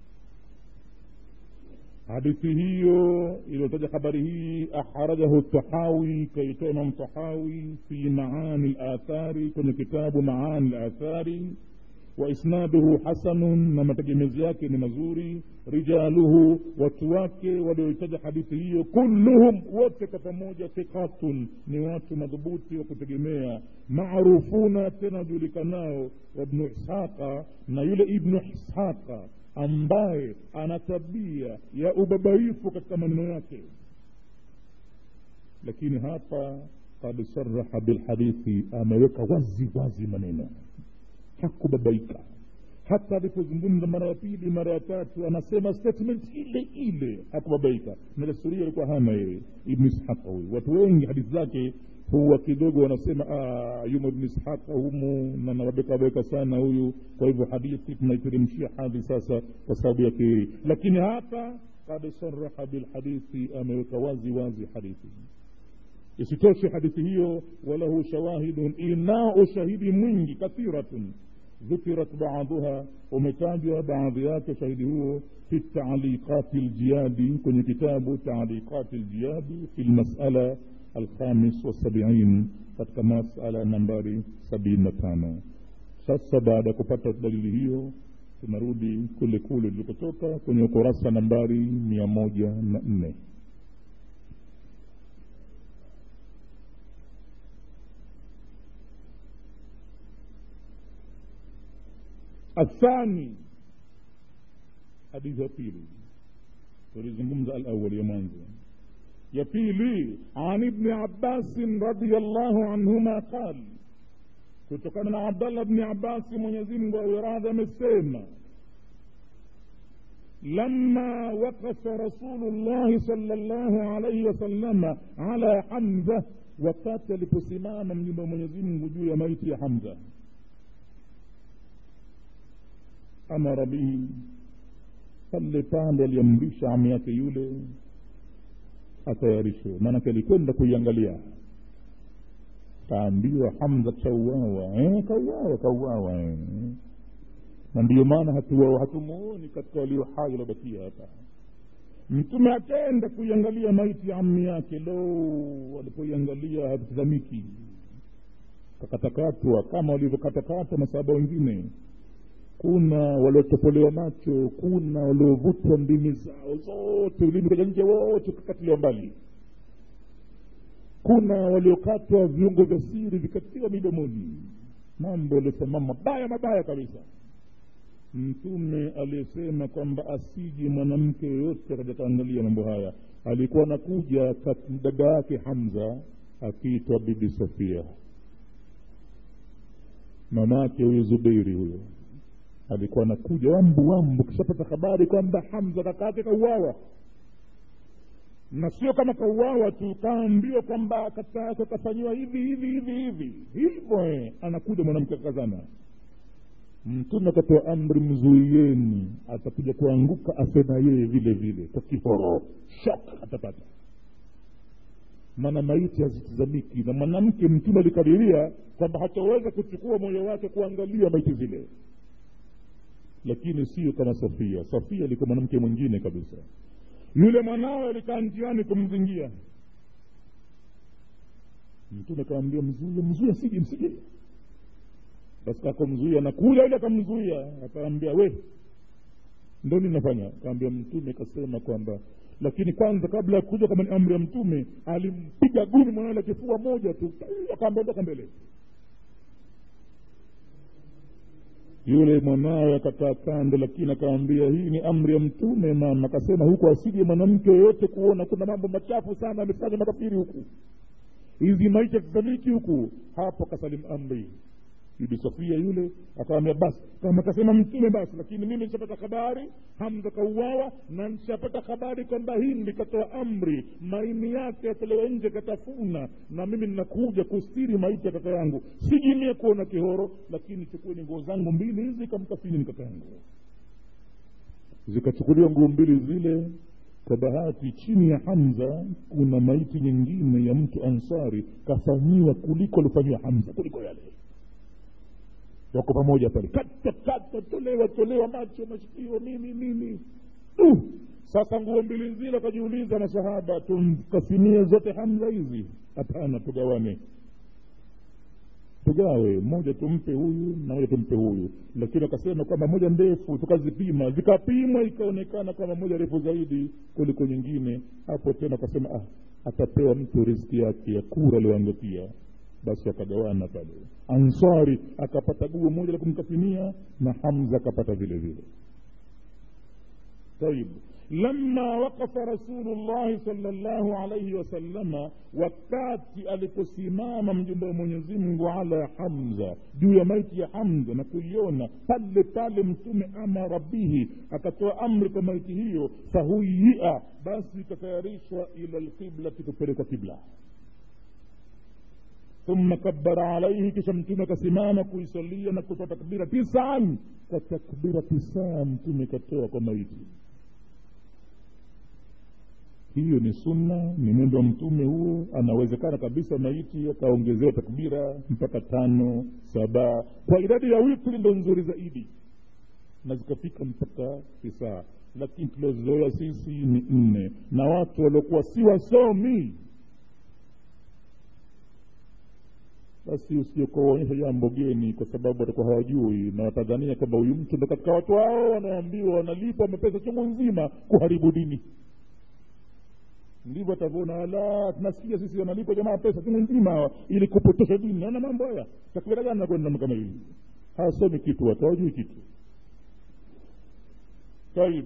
hadithi hiyo iliyotaja habari hii ahrajahu tahawi kaitoa imam tahawi fi maani lathari kwenye kitabu maani lathari waisnaduhu hasanun na mategemezi yake ni mazuri rijaluhu watu wake walioitaja hadithi hiyo kulluhum wote kwa pamoja thiqatun ni watu madhubuti wa kutegemea marufuna tena wajulikanao wabnu ishaqa na yule ibnu ishaqa ambaye ana tabia ya ubabaifu katika maneno yake lakini hapa kad saraha bilhadithi ameweka wazi wazi maneno hakubabaika hata alipozungumza mara ya pili mara ya tatu anasema statement ile ile hakubabaika na desturi alikuwa hana yeye ibnu ishaqa huyu watu wengi hadithi zake huwa kidogo wanasema yumo ibnu ishaqa humu na nawabekaweka sana huyu kwa hivyo hadithi tunaiteremshia hadhi sasa kwa sababu yake hii lakini hapa kad saraha bilhadithi ameweka wazi wazi hadithi isitoshe hadithi hiyo walahu shawahidun inao ushahidi mwingi kathiratun dhukirat baadhuha umetajwa baadhi yake shahidi huo fi taaliqati ljiyadi kwenye kitabu taaliqati ljiyadi fi lmasala alkhamis wasabiin katika masala nambari sabini na tano sasa baada ya kupata dalili hiyo tunarudi kule kule tulikotoka kwenye ukurasa nambari mia moja na nne الثاني حديث ya pili tulizungumza alawali ya mwanzo ya pili an ibni abbasin radiallahu anhuma qal kutokana na abdallah bni abasi mwenyezimngu awiradhi amesema لما وقف رسول الله صلى الله عليه وسلم على حمزة wakati aliposimama mjumbe wa mwenyezi mungu juu ya maiti ya hamza amara bihi pale pale aliamrisha ami yake yule atayarishwe maanake alikwenda kuiangalia kaambiwa hamza kauawa eh, kauawa kauawa eh. na ndiyo maana hatuwao hatumuoni katika walio hai waliobakia hapa mtume akaenda kuiangalia maiti ya ammi yake lo alipoiangalia hatutazamiki kakatakatwa kama walivyokatakatwa masahaba wengine kuna waliotopolewa macho kuna waliovutwa ndimi zao zote ulimi kaja nje wote ukakatiliwa mbali kuna waliokatwa viungo vya siri vikatiwa midomoni mambo yaliyosimama mabaya mabaya kabisa mtume aliyesema kwamba asiji mwanamke yoyote akajakaangalia mambo haya alikuwa anakuja dada yake hamza akiitwa bibi sofia mamake huyo zubeiri huyo alikuwa anakuja wambu wambu kishapata habari kwamba hamza kaka yake kauawa na sio kama kauawa tu kaambiwa kwamba kaka yake kafanyiwa hivi hivi hivi hivi hivyo anakuja mwanamke akazana mtume akatoa amri mzuieni atakuja kuanguka asema yeye vile vile kwa kihoro shok atapata maana maiti hazitizamiki na mwanamke mtume alikadiria kwamba hataweza kuchukua moyo wake kuangalia maiti zile lakini sio kama sofia sofia alikuwa mwanamke mwingine kabisa yule mwanawe alikaa njiani kumzingia mtume akawambia mzuie mzuie msije msije basi akamzuia na kule ile akamzuia akaambia we ndo ninafanya akaambia mtume kasema kwamba lakini kwanza kabla ya kuja kama ni amri ya mtume alimpiga guni mwanawe la kifua moja tu akaambia ondoka mbele yule mwanawe akakaa kando lakini akaambia hii ni amri ya mtume mama akasema huku asije mwanamke yoyote kuona kuna mambo machafu sana amefanya makafiri huku hizi maisha kisamiki huku hapo akasalimu amri bibi sofia yule akawambia basi kama kasema mtume basi lakini mimi nishapata habari hamza kauawa na nishapata habari kwamba hindi katoa amri maini yake yatolewe nje katafuna na mimi ninakuja kustiri maiti ya kaka yangu sijimie kuona kihoro lakini chukueni nguo zangu mbili hizi kamkafini ni kaka yangu zikachukuliwa nguo mbili zile kwa bahati chini ya hamza kuna maiti nyingine ya mtu ansari kafanyiwa kuliko alifanyiwa hamza kuliko yale wako pamoja pale kata kata tolewa tolewa macho masikio nini nini uh, sasa nguo mbili zile akajiuliza masahaba tumkafinie zote hamza hizi hapana tugawane tugawe moja tumpe huyu na moja tumpe huyu lakini akasema kwamba moja ndefu tukazipima zikapimwa ikaonekana kwamba moja refu zaidi kuliko nyingine hapo tena akasema ah, atapewa mtu riziki yake ya kura aliyoangukia basi wakagawana pale ansari akapata guo moja la kumkafinia na hamza akapata vile vile طيب لما وقف رسول الله صلى الله عليه وسلم wakati aliposimama mjumbe wa mwenyezi mungu ala hamza juu ya maiti ya hamza na kuiona pale pale mtume amara bihi akatoa amri kwa maiti hiyo fahuyia basi ikatayarishwa ila lqiblati kupelekwa kibla ثم كبر عليه kisha mtume akasimama kuisalia na kutoa takbira tisan kwa takbira tisaa mtume katoa kwa maiti hiyo ni sunna ni mwendo wa mtume huo anawezekana kabisa maiti akaongezewa takbira mpaka tano saba kwa idadi ya witri ndo nzuri zaidi na zikafika mpaka tisaa lakini tuliozoea sisi ni nne na watu waliokuwa si wasomi basi usiokuwaonyesha jambo geni kwa sababu watakuwa hawajui na watadhania kwamba huyu mtu ndo katika watu hao wanaambiwa wanalipwa mapesa chungu nzima kuharibu dini ndivyo atavyoona ala tunasikia sisi wanalipwa jamaa pesa chungu nzima ili kupotosha dini naona mambo haya takbira gani nakwenda kama hivi hawasomi kitu watu hawajui kitu taib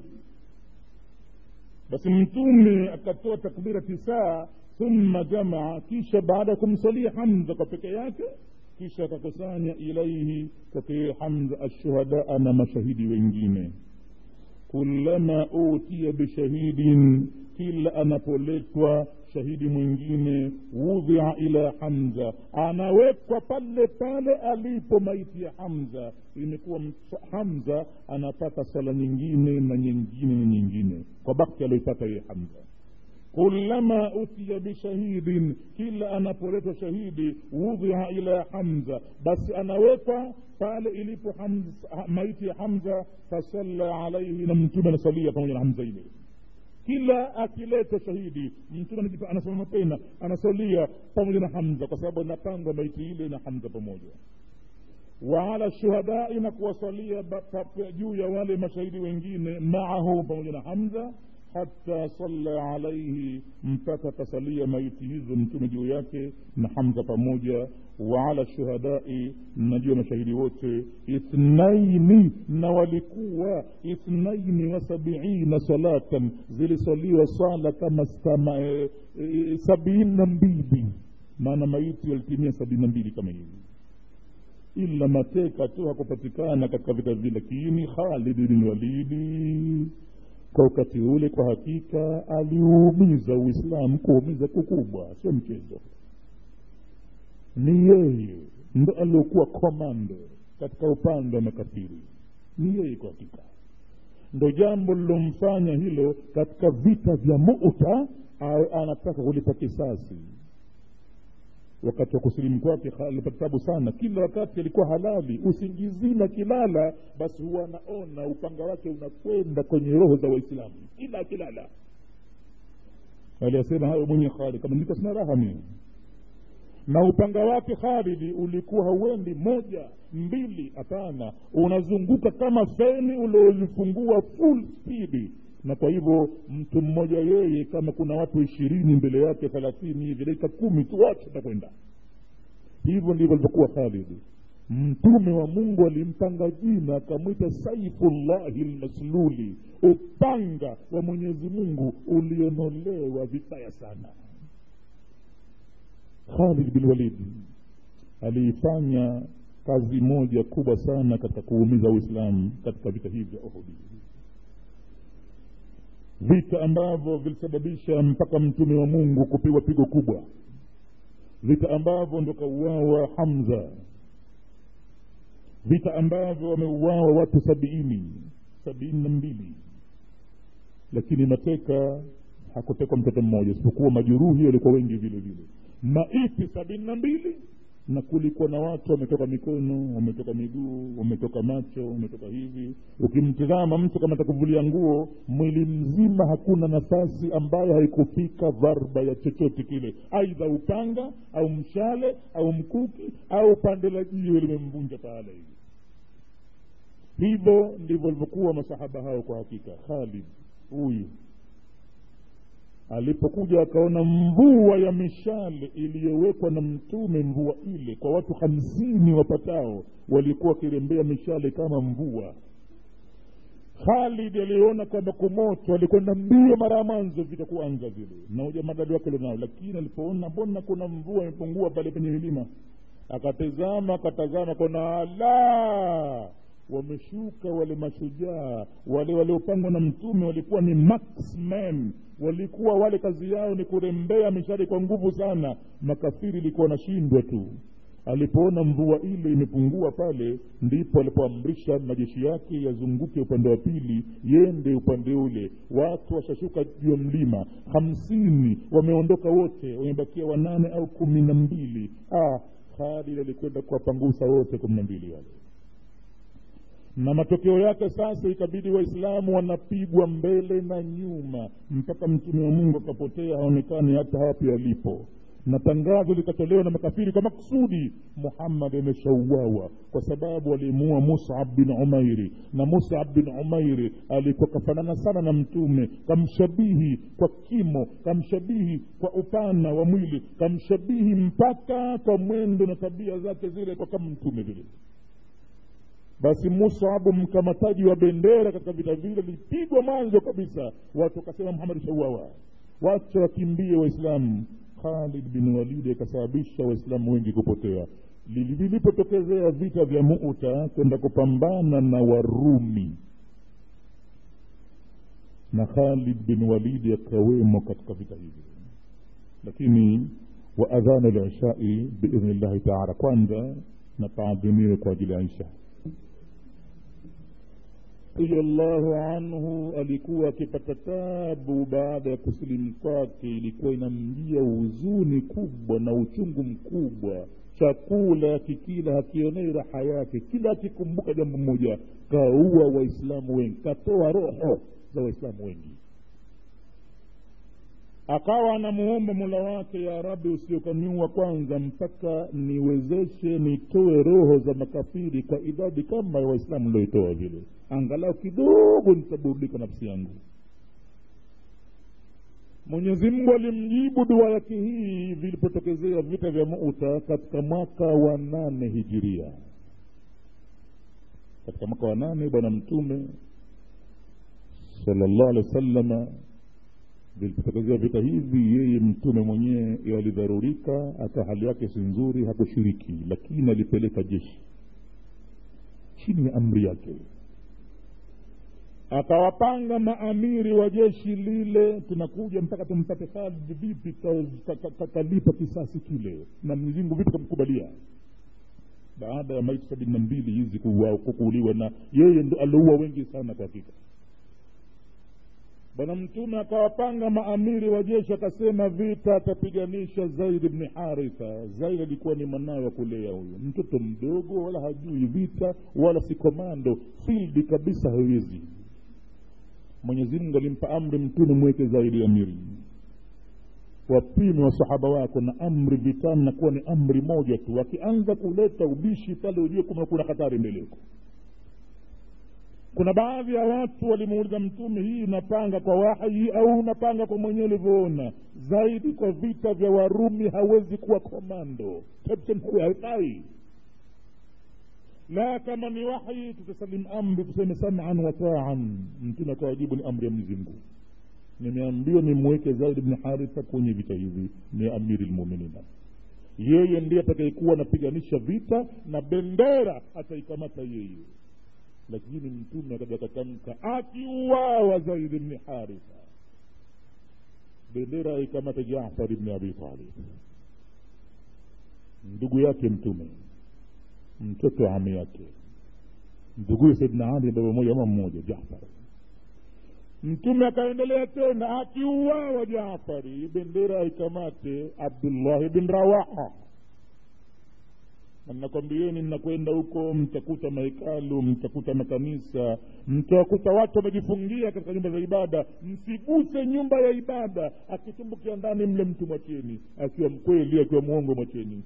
basi mtume akatoa takbira tisaa thumma jamaa kisha baada ya kumsalia hamza kwa peke yake kisha akakusanya ilaihi kwake hamza ashuhadaa na mashahidi wengine kulama utiya bishahidin kila anapoletwa shahidi mwingine wudhia ila hamza anawekwa pale pale alipo maiti ya hamza imekuwa hamza anapata sala nyingine na nyingine na nyingine kwa bakti aliyoipata yeye hamza kulama utiya bishahidin kila anapoletwa shahidi wudhia ila hamza basi anawekwa pale ilipo hamza, maiti ya hamza fasalla alaihi na mtume anasalia pamoja na hamza ile kila akileta shahidi mtume anasimama tena anasalia pamoja na hamza kwa sababu inapangwa maiti ile na hamza pamoja waala shuhadai na kuwasalia juu ya wale mashahidi wengine maahu pamoja na hamza hata salla alaihi mpaka tasalia maiti hizo mtume juu yake na hamza pamoja waala shuhadai na juu ya mashahidi wote ithnaini na walikuwa ithnaini wa sabiina salatan zilisaliwa sala kama kama e, e, sabini na mbili maana maiti yalitimia sabini na mbili kama hivi ila mateka tu hakupatikana katika vita vile lakini khalid bin walidi kwa wakati ule kwa hakika aliumiza uislamu kuumiza kukubwa sio mchezo ni yeye ndo aliokuwa komando katika upande wa makafiri ni yeye kwa hakika ndo jambo lilomfanya hilo katika vita vya muta awe anataka kulipa kisasi wakati wa kusilimu kwake alipata tabu sana kila wakati alikuwa halali usingizini akilala basi huwa anaona upanga wake unakwenda kwenye roho za waislamu kila akilala aliyasema hayo mwenye khalid kama nilikuwa sina raha mimi na upanga wake khalidi ulikuwa hauendi moja mbili hapana unazunguka kama feni uliolifungua full speed na kwa hivyo mtu mmoja yeye kama kuna watu ishirini mbele yake thelathini hivi dakika kumi tu wote takwenda hivyo ndivyo alivyokuwa khalidi mtume wa mungu alimpanga jina akamwita saifullahi lmasluli upanga wa mwenyezi mungu ulionolewa vibaya sana khalid bin walid aliifanya kazi moja kubwa sana katika kuumiza uislamu katika vita hivi vya uhudi vita ambavyo vilisababisha mpaka mtume wa mungu kupigwa pigo kubwa vita ambavyo ndo kauawa hamza vita ambavyo wameuawa watu sabiini sabiini na mbili lakini mateka hakutekwa mtoto mmoja isipokuwa majeruhi walikuwa wengi vile vile maiti sabini na mbili na kulikuwa na watu wametoka mikono wametoka miguu wametoka macho wametoka hivi ukimtizama mtu kama atakuvulia nguo mwili mzima hakuna nafasi ambayo haikufika dharba ya chochote kile aidha upanga au mshale au mkuki au pande la jiwe limemvunja pahala hivi hivyo ndivyo walivyokuwa masahaba hao kwa hakika khalid huyu alipokuja akaona mvua ya mishale iliyowekwa na mtume mvua ile kwa watu hamsini wapatao walikuwa wakirembea mishale kama mvua khalid aliona kwamba kumoto alikwenda mbio mara ya mwanzo vita kuanza vile na ujamadadi wake lonao lakini alipoona mbona kuna mvua imepungua pale penye milima akatazama akatazama kona ala wameshuka wale mashujaa wale waliopangwa na mtume walikuwa ni marksmen walikuwa wale kazi yao ni kurembea mishari kwa nguvu sana makafiri ilikuwa wanashindwa tu alipoona mvua ile imepungua pale ndipo alipoamrisha majeshi yake yazunguke upande wa pili yende upande ule watu washashuka juu ya mlima hamsini wameondoka wote wamebakia wanane au kumi na mbili ah, khalid alikwenda kuwapangusa wote kumi na mbili wale na matokeo yake sasa ikabidi waislamu wanapigwa mbele na nyuma mpaka mtume wa mungu akapotea haonekani hata hapi alipo na tangazo likatolewa na makafiri kwa maksudi muhammad ameshauawa kwa sababu alimuua musab bin umairi na musab bin umairi alikuwa kafanana sana na mtume kamshabihi kwa kimo kamshabihi kwa upana wa mwili kamshabihi mpaka kwa mwendo na tabia zake zile kwa kama mtume vile basi musabu mkamataji wa bendera katika vita vile lipigwa mwanzo kabisa watu wakasema muhamadi shauawa wacha wakimbie waislamu khalid bin walidi akasababisha waislamu wengi kupotea vilipotokezea vita vya muta kwenda kupambana na warumi na khalid bin walidi akawemo katika vita hivi lakini wa adhana lishai biidhni llahi taala kwanza na taadhimiwe kwa ajili ya isha radiallahu anhu alikuwa akipata tabu baada ya kusilimu kwake ilikuwa inamjia huzuni kubwa na uchungu mkubwa chakula kikila hakionei raha yake kila akikumbuka jambo moja kaua waislamu wengi katoa roho za waislamu wengi akawa anamuomba mola wake ya rabi usiokaniua kwanza mpaka niwezeshe nitoe roho za makafiri kwa idadi kama ya waislamu nilioitoa vile angalau kidogo nitaburudika nafsi yangu mwenyezi mungu alimjibu dua yake hii vilipotokezea vita vya muta katika mwaka wa nane hijiria katika mwaka wa nane bwana mtume salllah alehi wa sallama vilipotokezea vita hivi yeye mtume mwenyewe alidharurika hata hali yake si nzuri hakushiriki lakini alipeleka jeshi chini ya amri yake akawapanga maamiri wa jeshi lile tunakuja mpaka tumpate khalid vipi kalipa kisasi kile na mwenyezimngu vipi kamkubalia baada ya maiti sabini na mbili hizi kukuuliwa na yeye ndo aliua wengi sana kwa hakika bwana mtume akawapanga maamiri wa jeshi akasema vita atapiganisha zaid bni haritha zaid alikuwa ni mwanawe wa kulea huyo mtoto mdogo wala hajui vita wala si komando fildi kabisa hawezi mwenyezi mungu alimpa amri mtume mweke zaidi amiri wapime wasahaba wako na amri vitani nakuwa ni amri moja tu wakianza kuleta ubishi pale ujue kuma kuna hatari mbele yako kuna baadhi ya watu walimuuliza mtume hii unapanga kwa wahi au unapanga kwa mwenyewe ulivyoona zaidi kwa vita vya warumi hawezi kuwa komando captain huyo haifai la kama ni wahi tutasalimu amri tuseme saman wataan mtume akawajibu ni amri ya mwenyezi mungu nimeambiwa nimweke zaid bni haritha kwenye vita hivi ni amiri lmuminina yeye ndiye atakayekuwa anapiganisha vita na bendera ataikamata yeye lakini mtume akaja akatamka akiuawa zaid bni haritha bendera aikamata jafar bni abi talib ndugu yake mtume mtoto wa ami yake nduguye saidna ali baba moja ama mmoja jafar mtume akaendelea tena akiuawa jafari bendera aikamate abdullahi bin rawaha na nakwambieni mnakwenda huko mtakuta mahekalu mtakuta makanisa mtawakuta watu wamejifungia katika nyumba za ibada msiguse nyumba ya ibada akitumbukia ndani mle mtu mwacheni akiwa mkweli akiwa mwongo mwacheni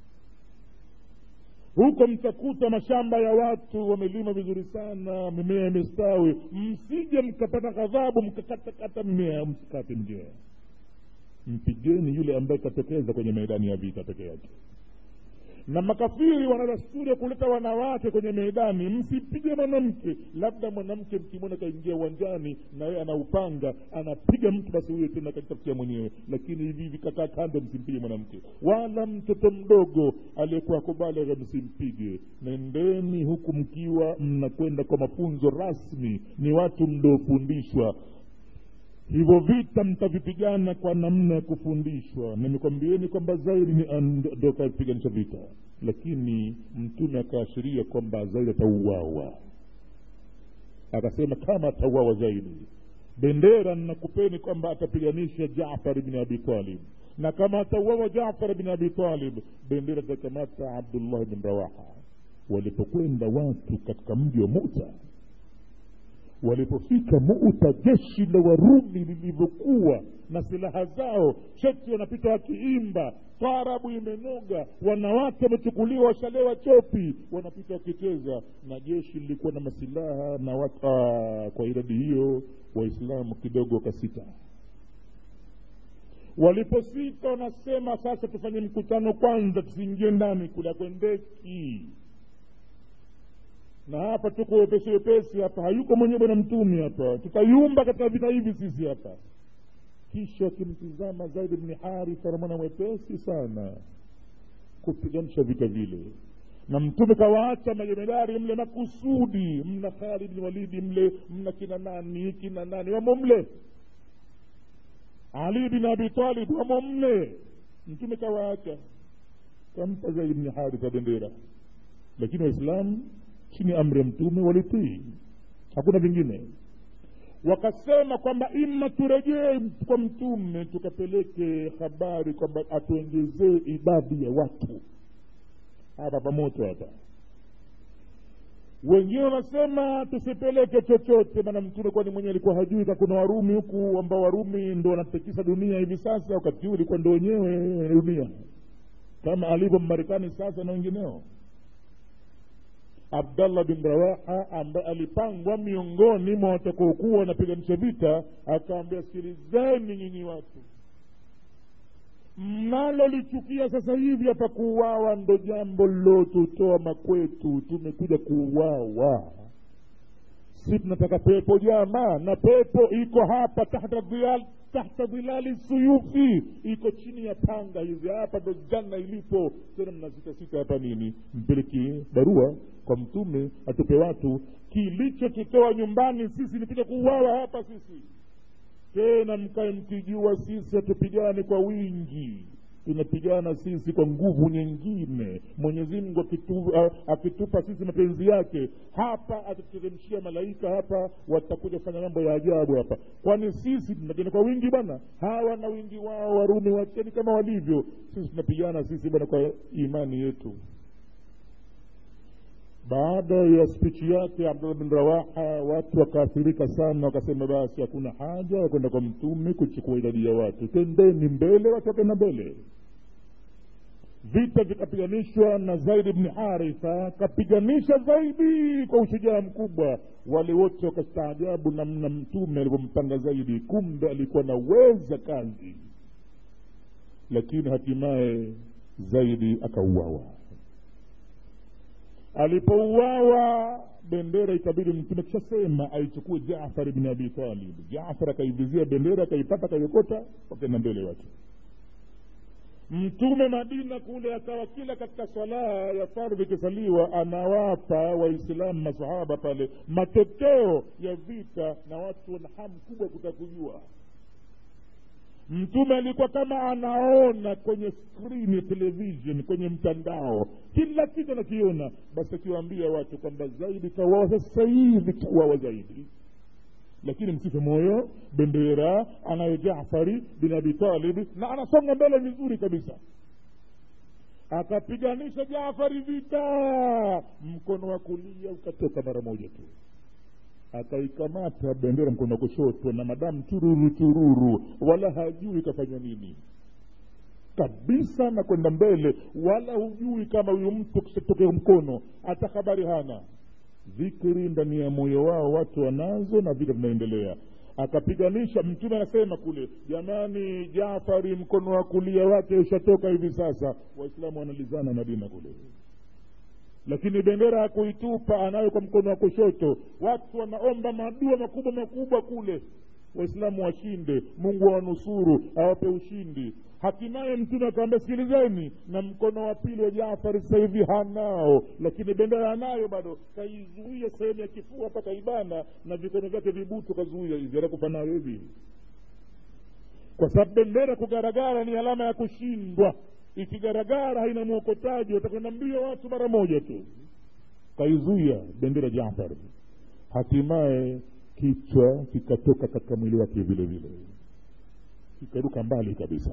huko mtakuta mashamba ya watu wamelima vizuri sana mimea imestawi msije mkapata ghadhabu mkakatakata mmea msikate mjea mpigeni yule ambaye katokeza kwenye maidani ya vita peke yake na makafiri wana dasturi ya kuleta wanawake kwenye meidani msipige mwanamke labda mwanamke mkimwona kaingia uwanjani na yeye anaupanga anapiga mtu basi huyo tena akajitafutia mwenyewe lakini hivi hivi kakaa kando msimpige mwanamke wala mtoto mdogo aliyekuwa kubalegha msimpige nendeni huku mkiwa mnakwenda kwa mafunzo rasmi ni watu mliofundishwa hivyo vita mtavipigana kwa namna ya kufundishwa nimekwambieni kwamba zaidi ndo kapiganisha vita lakini mtume akaashiria kwamba zaidi atauawa akasema kama atauawa zaidi bendera nakupeni kwamba atapiganisha jafar bni abi talib na kama atauawa jafar bni abi talib bendera atakamata abdullah bin rawaha walipokwenda watu katika mji wa muta walipofika muta jeshi la warumi lilivyokuwa na silaha zao cheti wanapita wakiimba tarabu imenoga wanawake wamechukuliwa washalewa chopi wanapita wakicheza na jeshi lilikuwa na masilaha na watu aa, kwa idadi hiyo waislamu kidogo wakasita waliposita wanasema sasa tufanye mkutano kwanza tusiingie ndani kula kwendeki na hapa tuko wepesi wepesi hapa hayuko mwenyewe bwana mtume hapa tutayumba katika vita hivi sisi hapa kisha akimtizama zaid bni haritha namwana mwepesi sana kupiganisha vita vile na mtume kawaacha majemedari mle makusudi mna khalid bni walidi mle mna kina nani kina nani wamo mle ali bin abi talib wamo mle mtume kawaacha kampa zaid bni haritha bendera lakini waislamu chini ya amri ya mtume walitii hakuna vingine wakasema kwamba ima turejee kwa mtume tukapeleke habari kwamba atuongezee idadi ya watu hapa pamoto hapa wengine wanasema tusipeleke chochote maana mtume kwani mwenyewe alikuwa hajui ka kuna warumi huku ambao warumi ndo wanatekisa dunia hivi sasa wakati huu ilikuwa ndo wenyewe dunia kama alivyo mmarekani sasa na wengineo abdallah bin rawaha ambaye alipangwa miongoni mwa watakaokuwa wanapiganisha vita akaambia sikilizeni nyinyi watu mnalolichukia sasa hivi hapa kuuawa ndo jambo lilotutoa makwetu tumekuja kuuawa si tunataka pepo jamaa na pepo iko hapa tahta dhilal tahta dhilali suyufi iko chini ya panga hizi hapa ndo janna ilipo tena mnasitasita hapa nini mpeleki barua kwa mtume atupe watu kilichotutoa nyumbani sisi nikuja kuuawa hapa sisi tena mkae mkijua sisi hatupigani kwa wingi tunapigana sisi kwa nguvu nyingine mwenyezi mungu akitu, akitupa sisi mapenzi yake hapa atatuteremshia malaika hapa watakuja kufanya mambo ya ajabu hapa kwani sisi tunapigana kwa wingi bwana hawa na wingi wao warumi wacheni kama walivyo sisi tunapigana sisi bwana kwa imani yetu baada ya spichi yake abdullah bin rawaha watu wakaathirika sana wakasema basi hakuna haja ya kwenda kwa mtume kuchukua idadi ya watu tendeni mbele watu wakenda mbele vita vikapiganishwa na zaidi bni haritha kapiganisha zaidi kwa ushujaa mkubwa wale wote wakastaajabu namna mtume alivyompanga zaidi kumbe alikuwa naweza kazi lakini hatimaye zaidi akauawa alipouawa bendera ikabidi mtume kishasema aichukue jafar bni abi talib jafar akaivizia bendera akaipata akaiokota wakenda mbele watu mtume madina kule akawa kila katika swalaha ya fardhi ikisaliwa anawapa waislamu masahaba pale matokeo ya vita na watu wana hamu kubwa kutaka kujua mtume alikuwa kama anaona kwenye skrini ya television kwenye mtandao kila kitu anakiona basi akiwaambia watu kwamba zaidi kauawa sasa hivi kauawa zaidi lakini msife moyo bendera anayo jafari bin abi talibi na anasonga mbele vizuri kabisa akapiganisha jafari vita mkono wa kulia ukatoka mara moja tu akaikamata bendera mkono wa kushoto na madamu chururu chururu wala hajui kafanya nini kabisa na kwenda mbele wala hujui kama huyu mtu kishatokea mkono hata habari hana dhikri ndani ya moyo wao watu wanazo na vita vinaendelea akapiganisha mtume anasema kule jamani jafari mkono wa kulia wake ushatoka hivi sasa waislamu wanalizana madina kule lakini bendera hakuitupa anayo kwa mkono wa kushoto watu wanaomba madua makubwa makubwa kule waislamu washinde mungu awanusuru awape ushindi hatimaye mtume akawambia sikilizeni na mkono wa pili wa jafari sasa hivi hanao lakini bendera anayo bado kaizuia sehemu ya kifua hapa kaibana na vikono vyake vibutu kazuia hivi anakufa nayo hivi kwa sababu bendera kugaragara ni alama ya kushindwa ikigaragara haina mwokotaji watakwenda mbio watu mara moja tu kaizuia bendera jafar hatimaye kichwa kikatoka katika mwili wake vile vile kikaruka mbali kabisa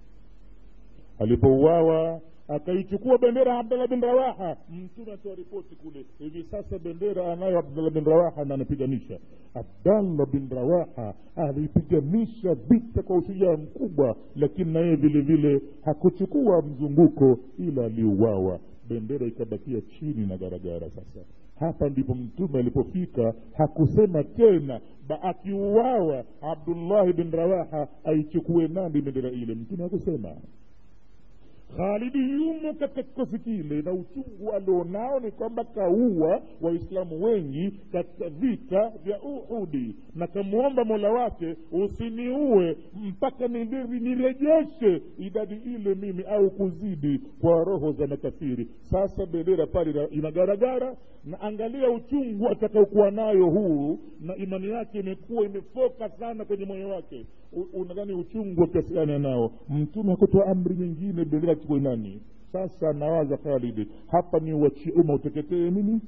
alipouawa akaichukua bendera abdallah bin rawaha mtume atoa ripoti kule hivi sasa bendera anayo abdallah bin rawaha na anapiganisha abdallah bin rawaha alipiganisha vita kwa ushujaa mkubwa lakini na yeye vile vile hakuchukua mzunguko ila aliuawa bendera ikabakia chini na garagara sasa hapa ndipo mtume alipofika hakusema tena akiuawa abdullahi bin rawaha aichukue nani bendera ile mtume hakusema khalidi yumo katika kikosi kile na uchungu alionao ni kwamba kaua waislamu wengi katika vita vya uhudi na kamwomba mola wake usiniue mpaka nirejeshe idadi ile mimi au kuzidi kwa roho za makafiri sasa bendera pale inagaragara na angalia uchungu atakaokuwa nayo huu na imani yake imekuwa imefoka sana kwenye moyo wake unadhani uchungu wa kiasi gani anao mtume hakutoa amri nyingine bendera chukue nani sasa nawaza khalidi hapa ni uachie umma uteketee mimi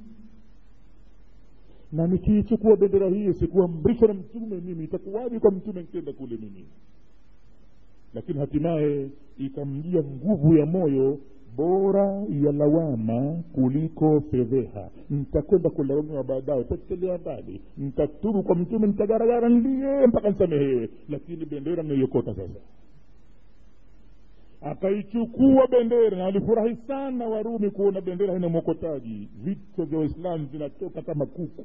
na nikiichukua bendera hii sikuamrishwa na mtume mimi itakuwaje kwa mtume nikienda kule mimi lakini hatimaye ikamjia nguvu ya moyo bora ya lawama kuliko fedheha nitakwenda kulaumiwa baadaye potelea mbali nitatubu kwa mtume nitagaragara ndiye mpaka nisamehewe lakini bendera nimeiokota sasa akaichukua bendera na walifurahi sana warumi kuona bendera haina mwokotaji vichwa vya waislamu vinatoka kama kuku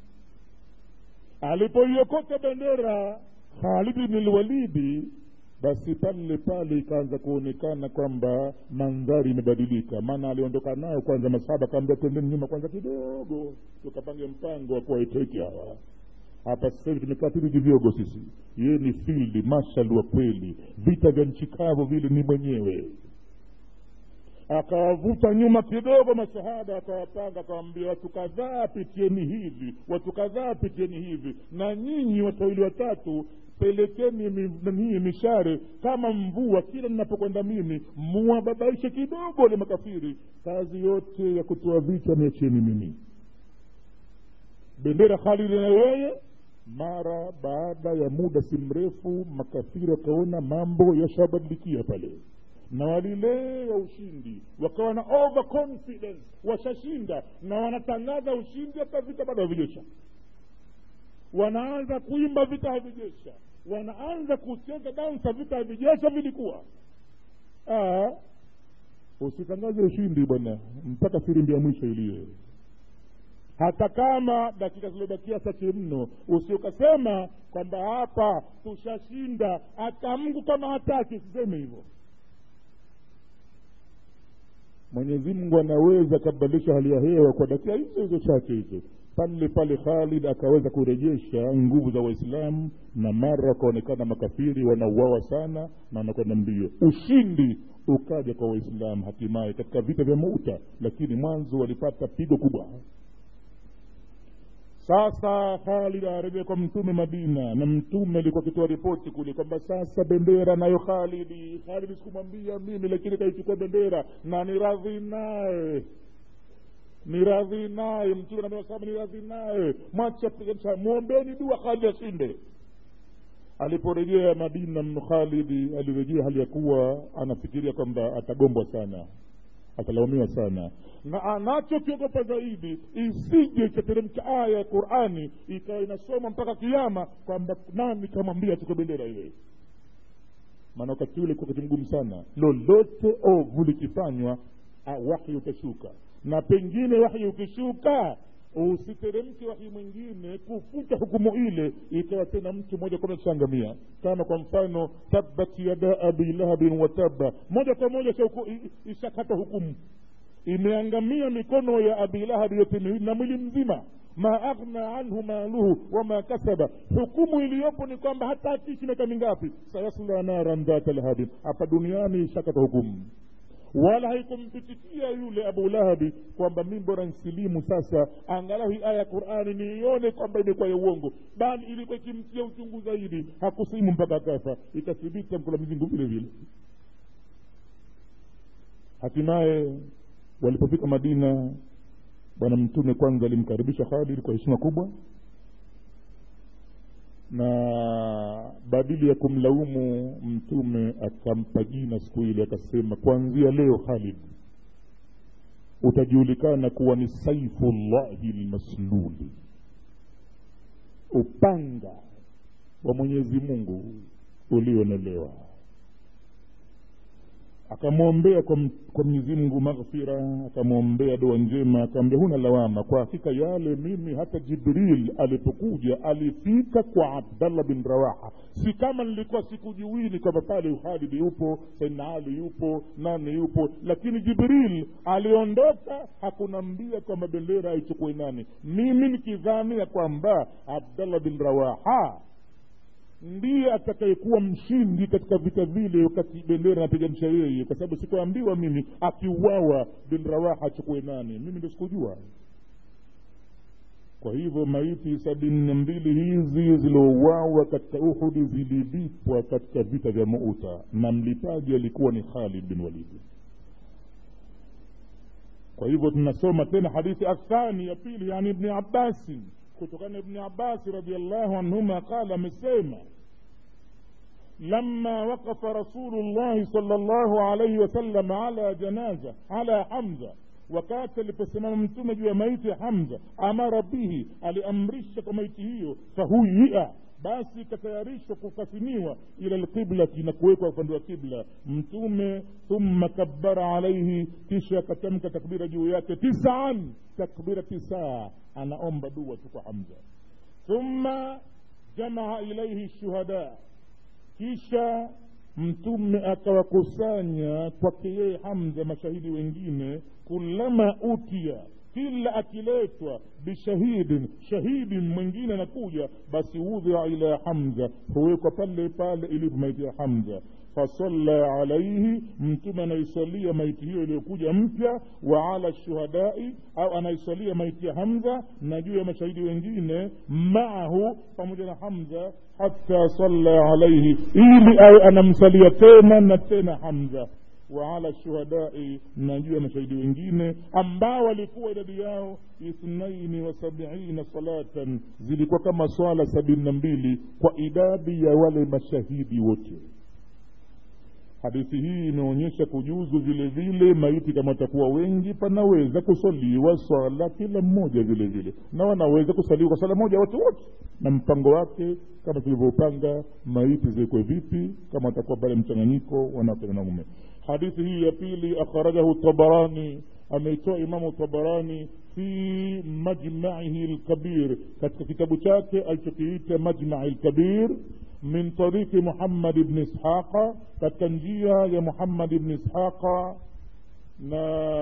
alipoiokota bendera khalidi bni lwalidi basi pale pale ikaanza kuonekana kwamba mandhari imebadilika maana aliondoka nayo kwanza masahaba kaambia tendeni nyuma kwanza kidogo tukapange mpango wa kuwaiteki hawa hapa sasa hivi tumekaa tu vivyogo sisi yeye ni field marshal wa kweli vita vya nchi kavu vile ni mwenyewe akawavuta nyuma kidogo masahaba akawapanga akawambia watu kadhaa pitieni hivi watu kadhaa pitieni hivi na nyinyi watu wawili watatu pelekeni nanii mishare kama mvua kila ninapokwenda mimi muwababaishe kidogo wale makafiri kazi yote ya kutoa vita niacheni mimi bendera khalidi na yeye mara baada ya muda si mrefu makafiri wakaona mambo yashabadilikia pale na walilewa ushindi wakawa na overconfidence washashinda na wanatangaza ushindi hata vita bado havijesha wanaanza kuimba vita havijesha wanaanza kucheza dansa vita havijesha vilikuwa Aa, usitangaze ushindi bwana mpaka firimbi ya mwisho iliye hata kama dakika zilizobakia chache mno usiokasema kwamba hapa tushashinda hata mungu kama hataki usiseme hivyo mwenyezi mungu anaweza akabadilisha hali ya hewa kwa dakika hizo hizo chache hizo pale pale khalid akaweza kurejesha nguvu za waislamu na mara wakaonekana makafiri wanauawa sana na wanakwenda mbio ushindi ukaja kwa waislamu hatimaye katika vita vya muta lakini mwanzo walipata pigo kubwa sasa khalid arejea kwa mtume madina na mtume alikuwa akitoa ripoti kule kwamba sasa bendera nayo khalidi khalidi sikumwambia mimi lakini kaichukua bendera na ni radhi naye ni radhi naye mtume nameasaba ni radhi naye mwacha piganisha mwombeni dua khalidi ashinde aliporejea madina mno khalidi alirejea hali ya kuwa anafikiria kwamba atagombwa sana atalaumiwa sana na anachokiogopa zaidi isije ikateremka aya ya qurani ikawa inasoma mpaka kiama kwamba nani kamwambia achukue bendera ile maana wakati ule kuwa wakati mgumu sana lolote ovu likifanywa wahyi utashuka na pengine wahyi ukishuka usiteremke wahi mwingine kufuta hukumu ile ikawa tena mtu moja kwa moja kushangamia kama kwa mfano tabbat yada abi lahabin wataba moja kwa moja ishakata hukumu imeangamia mikono ya abi lahabi yote miwili na mwili mzima ma aghna anhu maluhu wama kasaba hukumu iliyopo ni kwamba hata akiishi miaka mingapi sayasla naran dhata lahabin hapa duniani ishakata hukumu wala haikumpitikia yule abu lahabi kwamba mi bora nsilimu sasa angalau hii aya ya qurani niione kwamba imekuwa ya uongo bali ilikuwa ikimtia uchungu zaidi hakusimu mpaka kafa ikathibita mkula mizingu vile vile hatimaye walipofika madina bwana mtume kwanza alimkaribisha khalid kwa heshima kubwa na badili ya kumlaumu mtume akampa jina siku ile akasema kuanzia leo khalid utajulikana kuwa ni saifullahi lmasluli upanga wa mwenyezi mungu ulionolewa akamwombea kwa, kwa mwenyezi mungu maghfira akamwombea dua njema akaambia huna lawama kwa hakika yale mimi hata jibril alipokuja alifika kwa abdallah bin rawaha si kama nilikuwa sikujuwini kwamba pale khalidi yupo saidna ali yupo nani yupo lakini jibril aliondoka hakunambia kwamba bendera aichukue nani mimi nikidhania kwamba abdallah bin rawaha ndiye atakayekuwa mshindi katika vita vile wakati bendera napiganisha yeye kwa sababu sikuambiwa mimi akiuawa bin rawaha achukue nani mimi ndo sikujua kwa hivyo maiti sabini na mbili hizi ziliouawa katika uhudi zililipwa katika vita vya muuta na mlipaji alikuwa ni khalid bin walidi kwa hivyo tunasoma tena hadithi athani ya pili yani ibni abbasin kutokana na ibni abasi radiallahu anhuma qala amesema لما وقف رسول الله صلى الله عليه وسلم على جنازة على حمزة wakati aliposimama mtume juu ya maiti ya hamza amara bihi aliamrisha kwa maiti hiyo fahuia basi ikatayarishwa kukasimiwa ila lqiblati na kuwekwa upande wa kibla mtume thumma kabbara alaihi kisha akatamka takbira juu yake tisaan takbira tisaa anaomba dua tu kwa hamza thumma jamaa ilaihi shuhada kisha mtume akawakusanya kwake yeye hamza mashahidi wengine kulama utia kila akiletwa bishahidin shahidin mwingine anakuja basi udhia ila hamza huwekwa pale pale ilipo maiti ya hamza fasalla alaihi mtume anaisalia maiti hiyo iliyokuja mpya wa ala shuhadai au anaisalia maiti ya hamza na juu ya mashahidi wengine maahu pamoja na hamza hata salla alaihi ili awe anamsalia tena na tena hamza waala shuhadai na juu ya mashahidi wengine ambao walikuwa idadi yao ithnaini wa sabiina salatan zilikuwa kama swala sabini na mbili kwa idadi ya wale mashahidi wote hadithi hii imeonyesha kujuzu vile vile maiti kama watakuwa wengi panaweza kusaliwa swala kila mmoja vile vile na wanaweza kusaliwa kwa swala moja watu wote na mpango wake kama tulivyopanga maiti ziwekwe vipi kama watakuwa pale mchanganyiko wanawake na wanaume hadithi hii ya pili akhrajahu tabarani ameitoa imamu tabarani fi majmaihi lkabir katika kitabu chake alichokiita majmai lkabir min tariki muhammad bni ishaqa katika njia ya muhammad bni ishaqa na